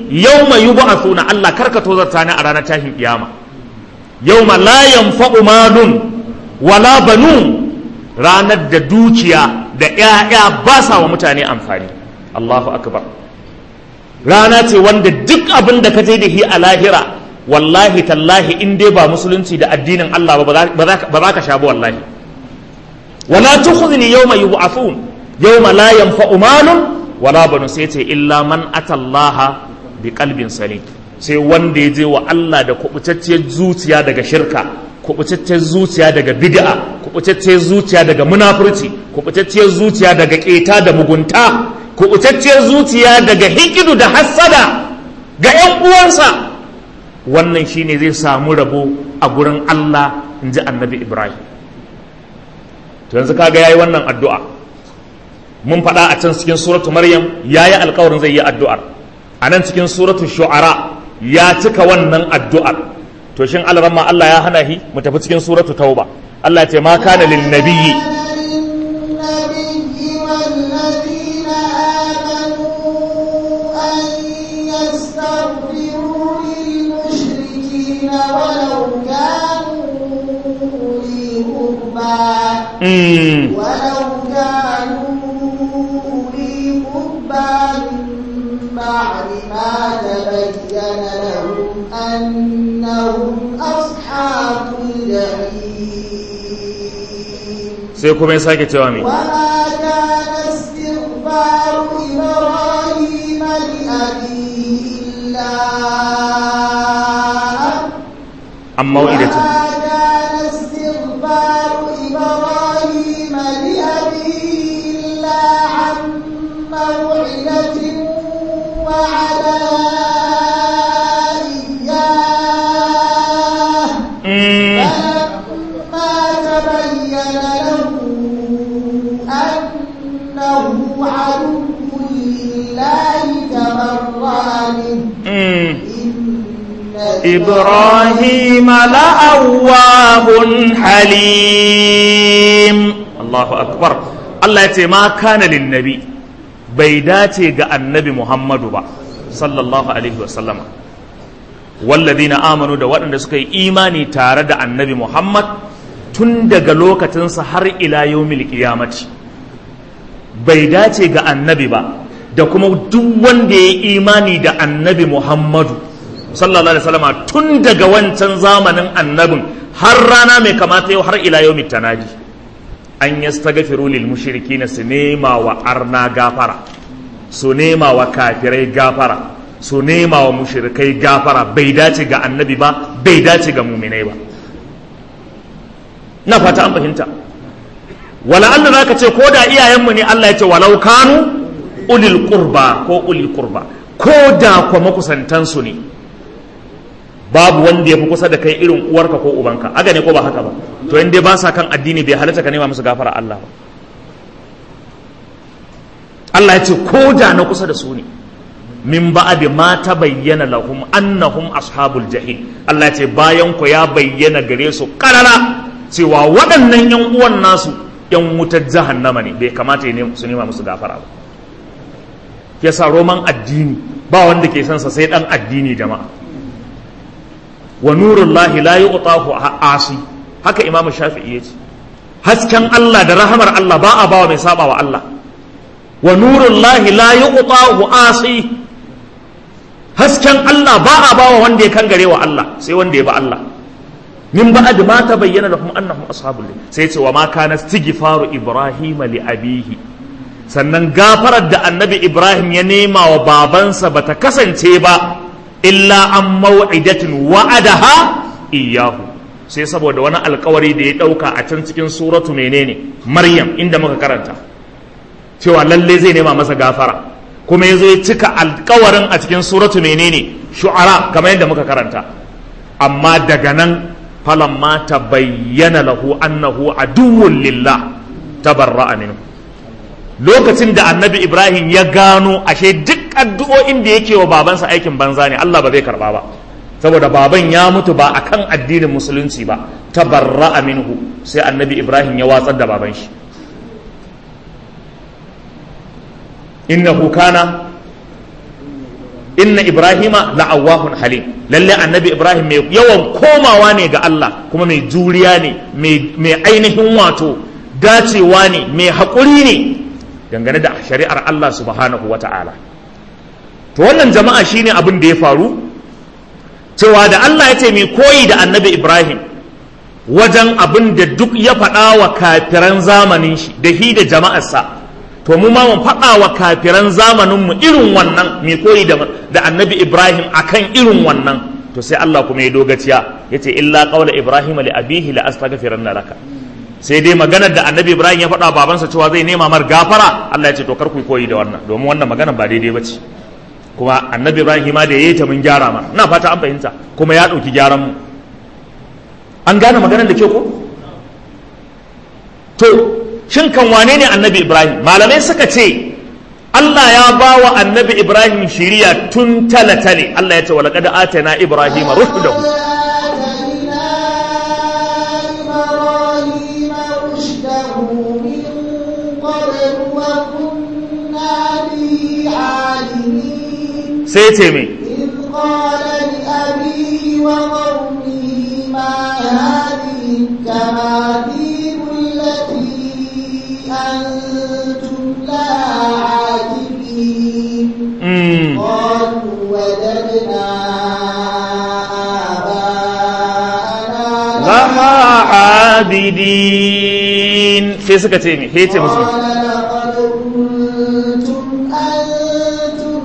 yawma yub'athuna Allah karka tozarta ni a ranar tashin kiyama yawma la yanfa'u malun wala banun ranar da dukiya da ƴaƴa ba sa wa mutane amfani Allahu akbar rana ce wanda duk abin da ka je da shi a lahira wallahi tallahi in dai ba musulunci da addinin Allah ba ba za ka sha ba wallahi wala tukhzini yawma yub'athun yawma la yanfa'u malun wala banu sai ce illa man atallaha bi qalbin salim sai wanda ya je wa Allah da kubutacciyar zuciya daga shirka kubutacciyar zuciya daga bid'a kubutacciyar zuciya daga munafurci kubutacciyar zuciya daga keta da mugunta kubutacciyar zuciya daga hikidu da hassada ga 'yan uwansa wannan shine zai samu rabo a gurin Allah in ji annabi Ibrahim to yanzu kaga yayi wannan addu'a mun faɗa a can cikin suratu Maryam yayi alƙawarin zai yi addu'ar a nan cikin suratu Shu'ara ya cika wannan addu'ar to shin alramma Allah ya hana shi mu tafi cikin suratu Tauba Allah ya ce ma kana lin nabiyyi ولو كانوا أولي قربى Mm. ولو كانوا أولي قربى من بعد ما تبين لهم أنهم أصحاب الجحيم sai kuma ya sake cewa me وما كان استغفار إبراهيم لأبيه إلا أن amma wa'idatu وما كان استغفار إبراهيم لأبيه إلا عن موعدة وعدها إياه Mm. فلما تبين له أنه عدو لله تبرأ منه Mm. إن إبراهيم لأواه حليم الله أكبر الله يتي ما كان للنبي بيداتي غا النبي محمد با صلى الله عليه وسلم والذين آمنوا da waɗanda suka yi imani tare da annabi Muhammad tun daga lokacinsa har ila yawmil qiyamati bai dace ga annabi ba da kuma duk wanda ya yi imani da annabi Muhammadu sallallahu alaihi wasallam tun daga wancan zamanin annabin har rana mai kamata yau har ila yau mitanaji an yastaghfiru lil mushrikina su nema wa arna gafara su nema wa kafirai gafara su nema wa mushrikai gafara bai dace ga annabi ba bai dace ga muminai ba na fata an fahimta wala Allah zaka ce ko da iyayenmu ne Allah ya ce walau kanu ulil qurba ko ulil qurba ko da kuma makusantansu ne babu wanda ya fi kusa da kai irin uwarka ko ubanka haka ne ko ba haka ba to in dai ba sa kan addini bai halatta ka nema musu gafara Allah ba Allah ya ce ko da na kusa da su ne min ba'di ma bayyana lahum annahum ashabul jahim Allah ya ce bayan ku ya bayyana gare su karara cewa waɗannan yan uwan nasu yan wutar jahannama ne bai kamata ya nemi- su nema musu gafara ba yasa roman addini ba wanda ke son sa sai dan addini jama'a wa nurullahi la yu'tahu asi haka imam shafi'i yace hasken Allah da rahamar Allah ba a bawa mai saba wa Allah wa nurullahi la yu'tahu asi hasken Allah ba a bawa wanda ya kangare wa Allah sai wanda ya ba Allah min ba'd ma tabayyana lahum annahum ashabul jannah sai ce wa ma kana istighfaru ibrahima li abihi sannan gafarar da annabi ibrahim ya nema wa babansa bata kasance ba illa an maw'idatin wa'adaha iyahu sai saboda wani alkawari da ya dauka a can cikin suratu menene maryam inda muka karanta cewa lalle zai nema masa gafara kuma ya zo ya cika alkawarin a cikin suratu menene shu'ara kamar yadda muka karanta amma daga nan falamma bayyana lahu annahu aduwwun lillah tabarra'a minhu lokacin da annabi ibrahim ya gano ashe duk addu'o'in da yake wa babansa aikin banza ne allah ba zai karba ba saboda baban ya mutu ba akan addinin musulunci ba tabarra'a minhu sai annabi ibrahim ya watsar da baban shi innahu kana inna ibrahima la'awahun halim lalle annabi ibrahim mai yawan komawa ne ga Allah kuma mai juriya ne mai ainihin wato dacewa ne mai haƙuri ne dangane da shari'ar Allah subhanahu wa ta'ala to wannan jama'a shine abin da ya faru cewa da Allah ya ce mai koyi da annabi ibrahim wajen abin da duk ya faɗa wa kafiran zamanin shi da hi da jama'arsa to mu ma mun faɗa wa kafiran zamaninmu irin wannan mai koyi da annabi ibrahim akan irin wannan to sai Allah kuma ya dogaciya ya ce illa ƙaula ibrahim li abihi la astaghfiranna laka sai dai maganar da annabi ibrahim ya faɗa babansa cewa zai nema mar gafara Allah ya ce to kar ku koyi da wannan domin wannan maganar ba daidai ba ce kuma annabi ibrahim ma da yayi ta mun gyara ma ina fata an fahimta kuma ya ɗauki gyaran mu an gane maganar da ke ko to shin kan wane ne annabi ibrahim malamai suka ce Allah ya ba wa annabi ibrahim shiriya tun talatale Allah ya ce wa laqad atana ibrahim rushdahu sai ce me قال لأبيه وقومه ما هذه التماثيل التي أنتم لها عاكفين قالوا وجدنا آباءنا لها عابدين sai suka ce me sai ce musu قال لقد كنتم أنتم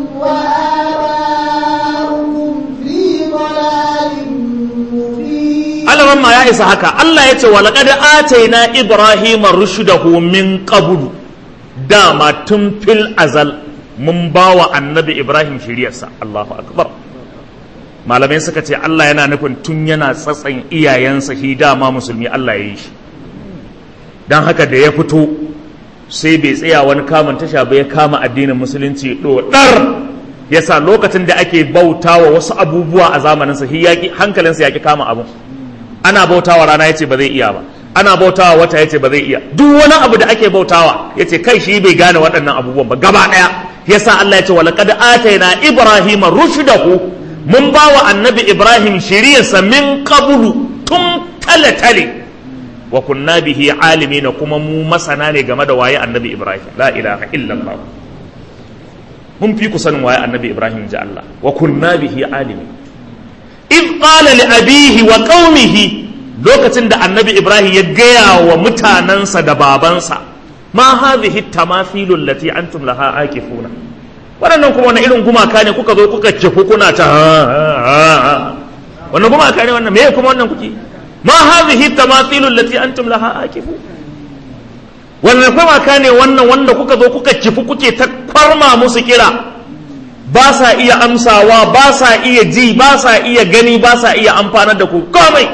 وآباؤكم في ضلال مبين alaman ma ya isa haka Allah ya ce wa laqad ataina ibrahima rushdahu min qablu dama tun fil azal mun bawa annabi ibrahim shiriyarsa Allahu akbar malamai suka ce Allah yana nufin tun yana tsatsan iyayensa shi dama musulmi Allah ya yi shi dan haka da ya fito sai bai tsaya wani kamun tasha ba ya kama addinin musulunci dodar yasa lokacin da ake bautawa wasu abubuwa a zamaninsa shi yaki hankalinsa yaki kama abu ana bautawa rana yace ba zai iya ba ana bautawa wata yace ba zai iya duk wani abu da ake bautawa yace kai shi bai gane waɗannan abubuwan ba gaba ɗaya yasa Allah yace walaqad atayna ibrahima rushdahu mun bawa annabi ibrahim shiriyarsa min qablu tun tale tale wa kunna bihi alimina kuma mu masana ne game da waye annabi ibrahim la ilaha illallah mun fi ku sanin waye annabi ibrahim ji Allah wa kunna bihi alimin id qala li abihi wa qaumihi lokacin da annabi ibrahim ya gaya wa mutanansa da babansa ma hadhihi tamathilu allati antum laha akifuna waɗannan kuma wani irin gumaka ne kuka zo kuka kifu kuna ta wannan gumaka ne wannan me kuma wannan kuke ma hadhihi tamathilu allati antum laha akifu wannan gumaka ne wannan wanda kuka zo kuka kifu kuke ta kwarma musu kira ba sa iya amsawa ba sa iya ji ba sa iya gani ba sa iya amfanar da ku komai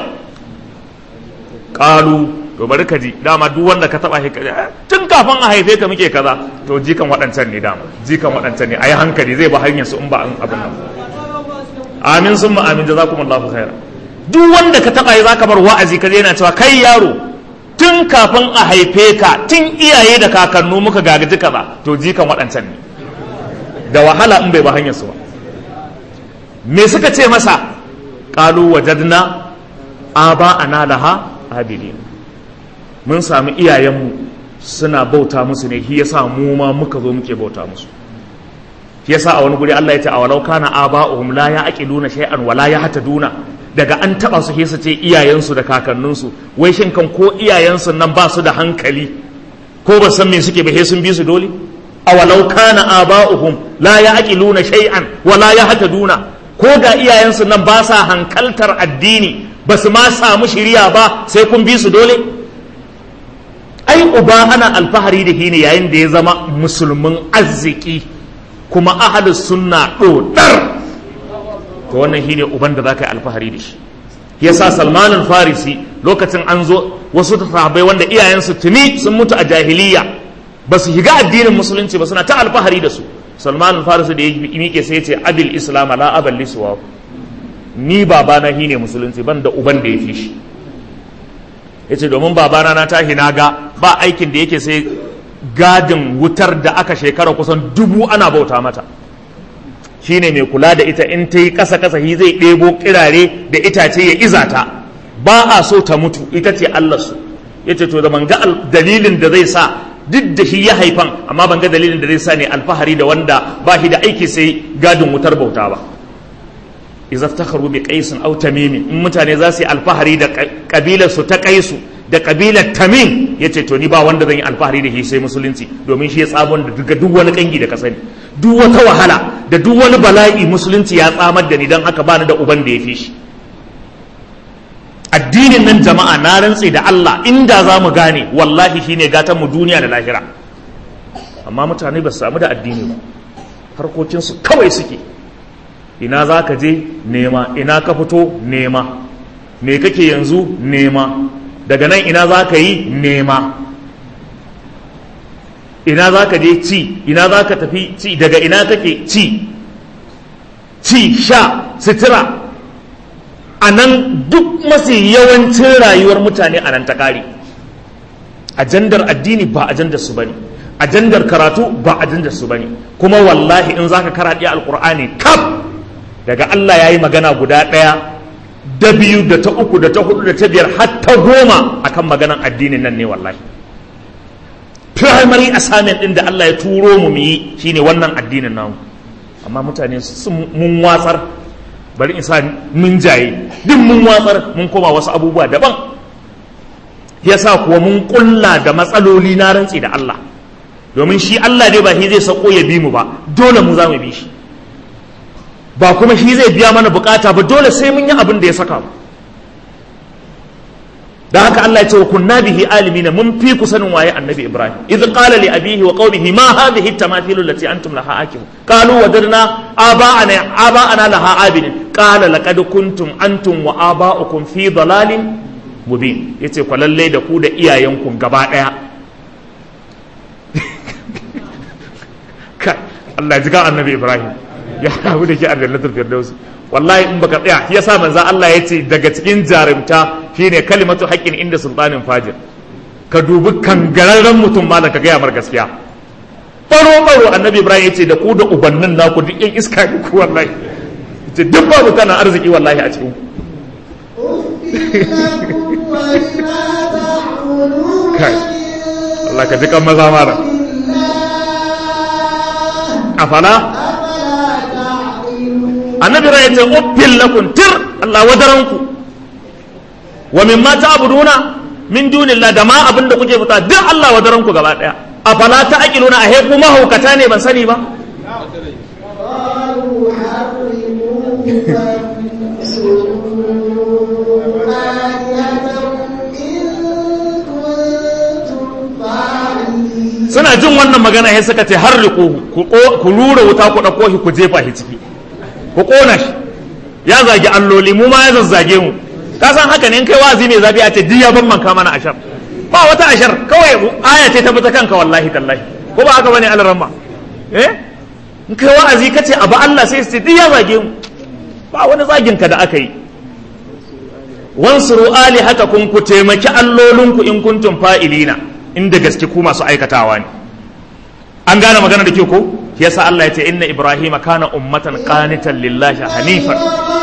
ƙalu to bari ka ji dama duk wanda ka taba shi tun kafin a haife ka muke kaza to jikan waɗancan ne dama jikan waɗancan ne ayi hankali zai ba hanyar su in ba an abin nan amin sun ma amin jazakumullahu khaira duk wanda ka taba yi zaka bar wa'azi ka yana cewa kai yaro tun kafin a haife ka tun iyaye da kakannu muka gagaji kaza to jikan waɗancan ne da wahala in bai ba hanyar su ba me suka ce masa qalu wajadna aba ana laha abidin mun sami iyayenmu suna bauta musu ne shi yasa mu ma muka zo muke bauta musu shi yasa a wani guri Allah ya ce awalau kana aba'uhum la ya'qiluna shay'an wa la yahtaduna daga an taba su sai su ce iyayensu da kakanninsu wai shin kan ko iyayensu nan ba su da hankali ko ba san me suke ba sai sun bi su dole awalau kana aba'uhum la ya'qiluna shay'an wa la yahtaduna ko ga iyayensu nan ba sa hankaltar addini ba su ma samu shiriya ba sai kun bi su dole ai uba ana alfahari da shi ne yayin da ya zama musulmin arziki kuma ahalus sunna dodar to wannan shine uban da zaka yi alfahari da shi yasa Salman farisi lokacin an zo wasu sahabbai wanda iyayensu tuni sun mutu a jahiliya ba su shiga addinin musulunci ba suna ta alfahari da su Salman farisi da ya miƙe sai ya ce abil islam la abal liswa ni babana shine musulunci ban da uban da ya fi shi yace domin babana na tahi na ga ba aikin da yake sai gadin wutar da aka shekara kusan dubu ana bauta mata shine mai kula da ita in ta yi ƙasa ƙasa shi zai ɗebo kirare da itace ya iza ta ba a so ta mutu ita ce Allah su ya ce to da ban ga dalilin da zai sa duk da shi ya haifan amma ban ga dalilin da zai sa ne alfahari da wanda ba shi da aiki sai gadin wutar bauta ba idza iftakharu bi qaisin aw tamim in mutane za su yi alfahari da kabilar su ta qaisu da kabilar tamim yace to ni ba wanda zan yi alfahari da shi sai musulunci domin shi ya tsabon da duka duk wani kangi da ka sani duk wata wahala da duk wani bala'i musulunci ya tsamar da ni dan haka bani da uban da ya fi shi addinin nan jama'a na rantse da Allah inda za mu gane wallahi shine gatan mu duniya da lahira amma mutane ba su samu da addini ba harkokinsu kawai suke ina za ka je nema ina ka fito nema me kake yanzu nema daga nan ina za ka yi nema ina za ka je ci ina za ka tafi ci daga ina kake ci ci sha sutura a nan duk mafi yawancin rayuwar mutane a nan ta kare ajandar addini ba ajandar su bane ajandar karatu ba ajandar su bane kuma wallahi in zaka karaɗe alkur'ani kaf daga Allah ya yi magana guda ɗaya da biyu da ta uku da ta hudu da ta biyar har ta goma akan maganan addinin nan ne wallahi primary assignment ɗin da Allah ya turo mu mu yi shine wannan addinin namu amma mutane sun mun watsar bari in sa mun jaye duk mun watsar mun koma wasu abubuwa daban yasa kuwa mun kulla da matsaloli na rantsi da Allah domin shi Allah dai ba shi zai sako ya bi mu ba dole mu za mu bi shi ba kuma shi zai biya mana bukata ba dole sai mun yi abin da ya saka mu da haka Allah ya ce wa kunna bihi alimina mun fi ku sanin waye annabi Ibrahim idh qala li abihi wa qaumihi ma hadhihi tamathilu allati antum laha akifun qalu wajadna aba'ana aba'ana laha abidin qala laqad kuntum antum wa aba'ukum fi dalalin mubin yace ku lalle da ku da iyayenku gaba daya kai Allah ya ji ga annabi Ibrahim ya rabu da ke aljannatul firdausi wallahi in baka tsaya shi yasa manzo Allah ya ce daga cikin jarumta shine kalimatu haqqin inda sultanin fajir ka dubi kangararren mutum malam ka gaya mar gaskiya baro baro annabi Ibrahim ya ce da ku da ubannin naku duk yan iska ne ku wallahi ce duk ba mutanen arziki wallahi a cikin kai Allah ka ji kan maza mara afala annabi rai ce uffin lakum tir Allah wadaranku wa mimma ta'buduna min dunillah da ma abinda kuke fita duk Allah wadaranku gaba daya afala ta'qiluna a heku mahaukata ne ban sani ba suna jin wannan magana sai suka ce har ku rura wuta ku ɗauko shi ku jefa shi ciki ku ƙona shi ya zagi alloli mu ma ya zazzage mu ka san haka ne in kai wazi mai zafi a ce duk ya ban manka mana ashar ba wata ashar kawai aya ce ta fita kanka wallahi tallahi ko ba haka bane alaramma eh in kai wa'azi ka ce abu Allah sai su ce duk ya zage mu ba wani zagin ka da aka yi wansuru ali haka kun ku taimaki allolinku in kuntum fa'ilina inda gaske ku masu aikatawa ne an gane magana da ke ko yasa Allah ya ce inna ibrahima kana ummatan qanitan lillahi hanifan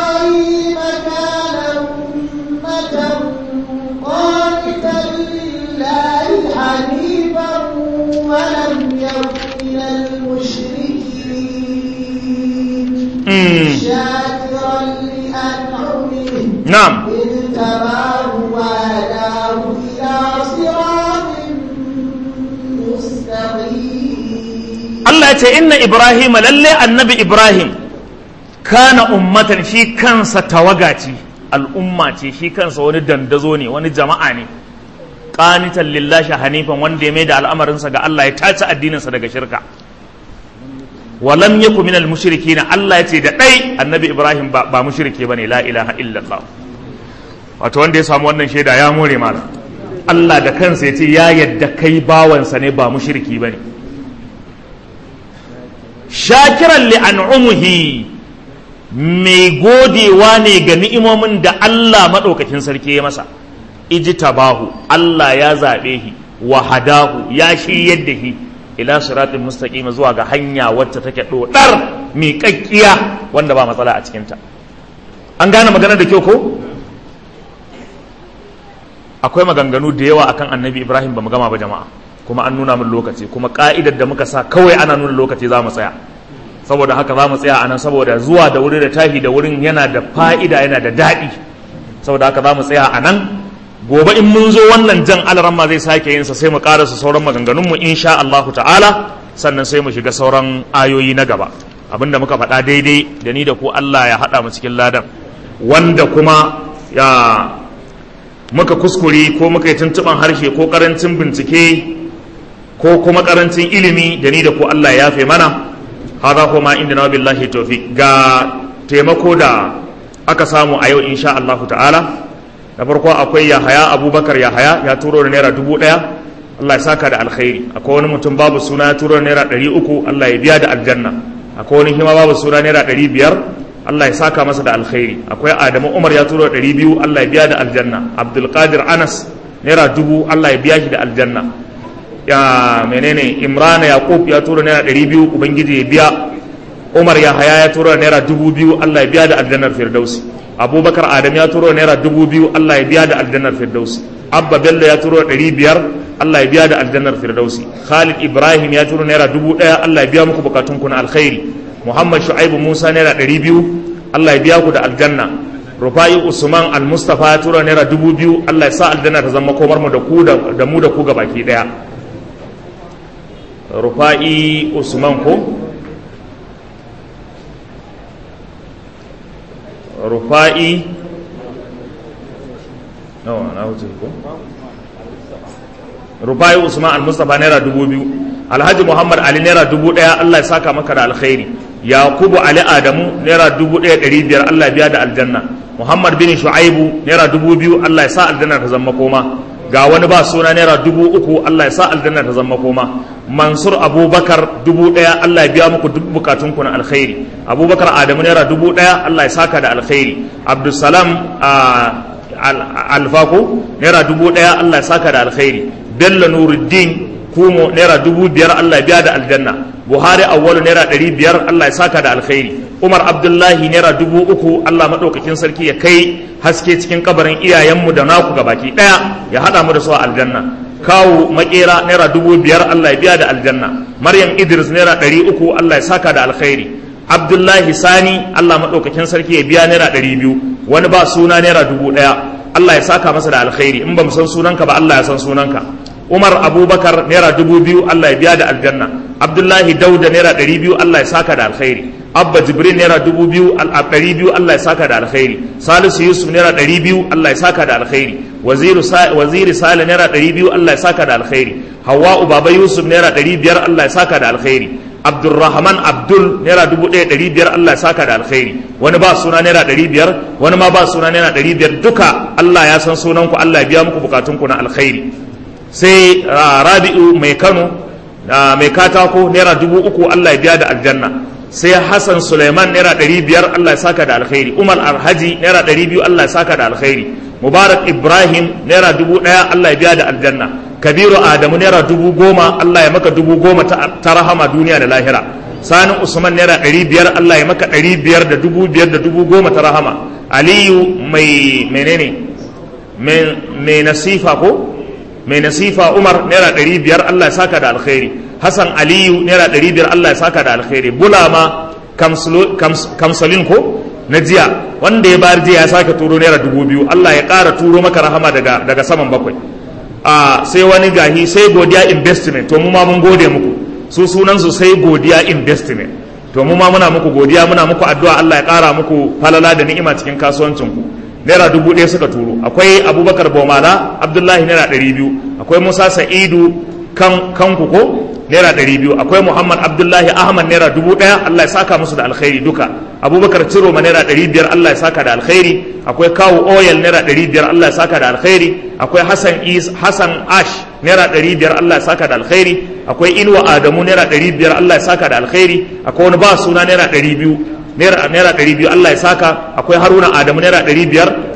شاكرا لأنعمه na'am اجتباه وهداه إلى صراط مستقيم Allah ya ce inna Ibrahim lalle annabi Ibrahim kana ummatan shi kansa tawaga ce al'umma ce shi kansa wani dandazo ne wani jama'a ne qanitan lillahi hanifan wanda ya mai da al'amarinsa ga Allah ya tace addininsa daga shirka walam yaku minal mushrikin Allah ya ce da dai annabi Ibrahim ba, ba mushrike bane la ilaha illallah wato wanda ya samu wannan shaida ya more mala Allah da kansa ya ce ya yadda kai bawansa ne ba mushriki bane shakiran li an'umuhi mai godewa ne ga ni'imomin da Allah maɗaukakin sarki ya masa ijtabahu Allah ya zaɓe shi wa hadahu ya shiryar da shi ila siratin mustaqim zuwa ga hanya wacce take dodar miƙaƙƙiya wanda ba matsala a cikinta an gane magana da kyau ko akwai maganganu da yawa akan annabi ibrahim ba mu gama ba jama'a kuma an nuna min lokaci kuma ka'idar da muka sa kawai ana nuna lokaci za mu tsaya saboda haka za mu tsaya a nan saboda zuwa da wuri da tahi da wurin yana da fa'ida yana da daɗi saboda haka za mu tsaya a nan gobe in mun zo wannan jan alaran ma zai sake yin sa sai mu karasa sauran maganganunmu insha Allah ta'ala sannan sai mu shiga sauran ayoyi na gaba abinda muka faɗa daidai da ni da ku Allah ya haɗa mu cikin ladan wanda kuma ya muka kuskure ko muka yi tuntuɓan harshe ko ƙarancin bincike ko kuma ƙarancin ilimi da ni da ku Allah ya yafe mana hada kuma inda na billahi tawfiq ga taimako da aka samu a yau insha Allah ta'ala da farko akwai Yahaya Abubakar Yahaya ya turo da naira dubu ɗaya Allah ya saka da alkhairi akwai wani mutum babu suna ya turo da naira ɗari uku Allah ya biya da aljanna akwai wani hima babu suna naira ɗari biyar Allah ya saka masa da alkhairi akwai Adamu Umar ya turo da ɗari biyu Allah ya biya da aljanna Abdulkadir Anas naira dubu Allah ya biya shi da aljanna ya menene Imrana Yaqub ya turo naira ɗari biyu Ubangiji ya biya Umar ya haya ya turo naira dubu biyu Allah ya biya da aljannar Firdausi Abubakar Adam ya turo naira dubu biyu Allah ya biya da aljannar Firdausi Abba Bello ya turo ɗari biyar Allah ya biya da aljannar Firdausi Khalid Ibrahim ya turo naira dubu ɗaya Allah ya biya muku bukatunku na alkhairi Muhammad Shu'aibu Musa naira ɗari biyu Allah ya biya ku da aljanna Rufai Usman Al-Mustafa ya tura naira dubu biyu Allah ya sa aljanna ta zama komar mu da ku da mu da ku ga baki ɗaya Rufai Usman ko Rufai no na wuce ko Rufai Usman Al-Mustafa naira dubu biyu Alhaji Muhammad Ali naira dubu ɗaya Allah ya saka maka da alkhairi yakubu ali adamu naira dubu ɗaya ɗari biyar allah biya da aljanna muhammad bin shu'aibu naira dubu biyu allah ya sa aljanna ta zama koma ga wani ba suna naira dubu uku allah ya sa aljanna ta zama koma mansur abubakar dubu ɗaya allah ya biya muku duk bukatunku na alkhairi abubakar adamu naira dubu ɗaya allah ya saka da alkhairi abdulsalam alfako naira dubu ɗaya allah ya saka da alkhairi bello nuruddin kumo naira dubu biyar allah ya biya da aljanna buhari awwalu naira ɗari biyar allah ya saka da alkhairi umar abdullahi naira dubu uku allah maɗaukakin sarki ya kai haske cikin kabarin iyayenmu da naku ga baki ɗaya ya haɗa mu da su a aljanna kawu makera naira dubu biyar allah ya biya da aljanna maryam idris naira ɗari uku allah ya saka da alkhairi abdullahi sani allah maɗaukakin sarki ya biya naira ɗari biyu wani ba suna naira dubu ɗaya allah ya saka masa da alkhairi in ba mu san sunanka ba allah ya san sunanka umar abubakar naira dubu biyu allah ya biya da aljanna abdullahi dauda naira ɗari biyu allah ya saka da alkhairi abba jibril naira dubu biyu ɗari biyu allah ya saka da alkhairi salisu yusuf naira ɗari biyu allah ya saka da alkhairi waziri sale naira ɗari biyu allah ya saka da alkhairi hawa'u baba yusuf naira ɗari biyar allah ya saka da alkhairi abdulrahman abdul naira dubu ɗaya ɗari biyar allah ya saka da alkhairi wani ba suna naira ɗari biyar wani ma ba suna naira ɗari biyar duka allah ya san sunanku allah ya biya muku bukatunku na alkhairi sai rabi'u mai kano mai katako naira dubu uku allah ya biya da aljanna sai hassan suleiman naira ɗari biyar allah ya saka da alkhairi umar alhaji naira ɗari biyu allah ya saka da alkhairi mubarak ibrahim naira dubu ɗaya allah ya biya da aljanna kabiru adamu naira dubu goma allah ya maka dubu goma ta rahama duniya da lahira sani usman naira ɗari biyar allah ya maka ɗari biyar da dubu biyar da dubu goma ta rahama aliyu mai menene mai nasifa ko mai nasifa umar naira ɗari biyar allah ya saka da alkhairi hassan aliyu naira ɗari biyar allah ya saka da alkhairi bulama kamsalin ko na jiya wanda ya bayar jiya ya sake turo naira dubu biyu allah ya ƙara turo maka rahama daga, daga saman bakwai a sai wani gahi sai godiya investment to mu ma mun gode muku su sunansu sai godiya investment to mu ma muna muku godiya muna muku addu'a allah ya ƙara muku falala da ni'ima cikin kasuwancinku naira dubu ɗaya suka turo akwai abubakar bomala abdullahi naira ɗari biyu akwai musa sa'idu kan kanku ko naira ɗari biyu akwai muhammad abdullahi ahmad naira dubu ɗaya allah ya saka musu da alkhairi duka abubakar ciroma naira ɗari biyar allah ya saka da alkhairi akwai kawu oil naira ɗari biyar allah ya saka da alkhairi akwai hassan is hassan ash naira ɗari biyar allah ya saka da alkhairi akwai inuwa adamu naira ɗari biyar allah ya saka da alkhairi akwai wani ba suna naira ɗari biyu naira ɗari biyu Allah ya saka akwai haruna adamu naira ɗari biyar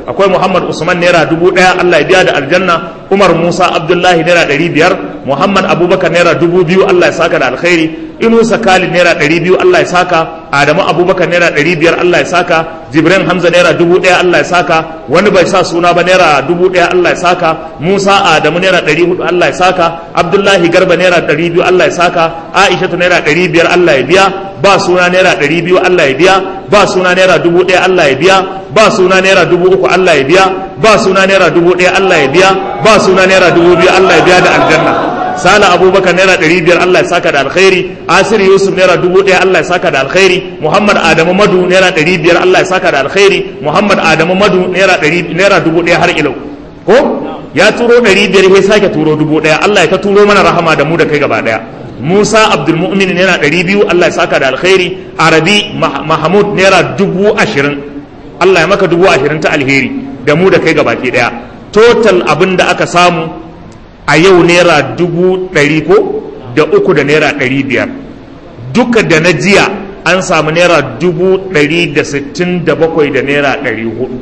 akwai muhammad usman naira dubu ɗaya allah ya biya da aljanna umar musa abdullahi naira ɗari biyar muhammad abubakar naira dubu biyu allah ya saka da alkhairi inusa khalid naira ɗari biyu allah ya saka adamu abubakar naira ɗari biyar allah ya saka jibrin hamza naira dubu ɗaya allah ya saka wani bai sa suna ba naira dubu ɗaya allah ya saka musa adamu naira ɗari hudu allah ya saka abdullahi garba naira ɗari biyu allah ya saka aishatu naira ɗari biyar allah ya biya ba suna naira ɗari biyu allah ya biya ba suna naira dubu ɗaya allah ya biya ba suna naira dubu uku allah ya biya ba suna naira dubu ɗaya allah ya biya ba suna naira dubu biyu allah ya biya da aljanna sala abubakar naira ɗari biyar allah ya saka da alkhairi asir yusuf naira dubu ɗaya allah ya saka da alkhairi muhammad adamu madu naira ɗari biyar allah ya saka da alkhairi muhammad adamu madu naira ɗari naira dubu ɗaya har ilau ko ya turo ɗari biyar ya sake turo dubu ɗaya allah ya ta turo mana rahama da mu da kai gaba ɗaya musa abdulmu'min naira ɗari biyu allah ya saka da alkhairi arabi mahmud naira dubu ashirin allah ya maka dubu ashirin ta alheri da mu da kai gaba ɗaya total abin da aka samu a yau naira dubu ɗari ko da uku da naira ɗari biyar duka da na jiya an samu naira dubu ɗari da sittin da bakwai da naira ɗari hudu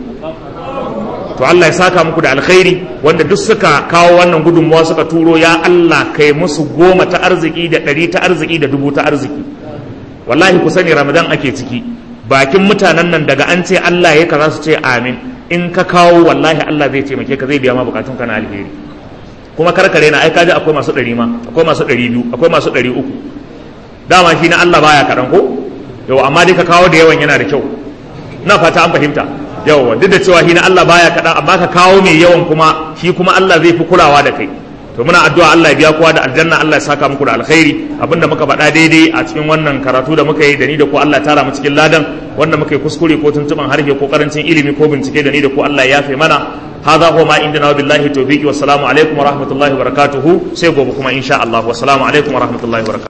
to Allah ya saka muku da alkhairi wanda duk suka kawo wannan gudunmuwa suka turo ya Allah kai musu goma ta arziki da ɗari ta arziki da dubu ta arziki wallahi ku sani ramadan ake ciki bakin mutanen nan daga an ce Allah ya kaza su ce amin in ka kawo wallahi Allah zai taimake ka zai biya ma bukatun ka na alheri kuma karkare na ai kaji akwai masu ɗari ma akwai masu ɗari biyu akwai masu ɗari uku dama shi na Allah baya kaɗan ko yau amma dai ka kawo da yawan yana da kyau na fata an fahimta yawa duk da cewa shi na Allah baya kaɗan amma ka kawo mai yawan kuma shi kuma Allah zai fi kulawa da kai to muna addu'a Allah ya biya kowa da aljanna Allah ya saka muku da alkhairi abinda muka faɗa daidai a cikin wannan karatu da muka yi da ni da ku Allah ya tara mu cikin ladan wanda muka yi kuskure ko tuntuban harshe ko karancin ilimi ko bincike da ni da ku Allah ya yafe mana هذا هو ما عندنا وبالله التوفيق والسلام عليكم ورحمة الله وبركاته سيقوم بكم إن شاء الله والسلام عليكم ورحمة الله وبركاته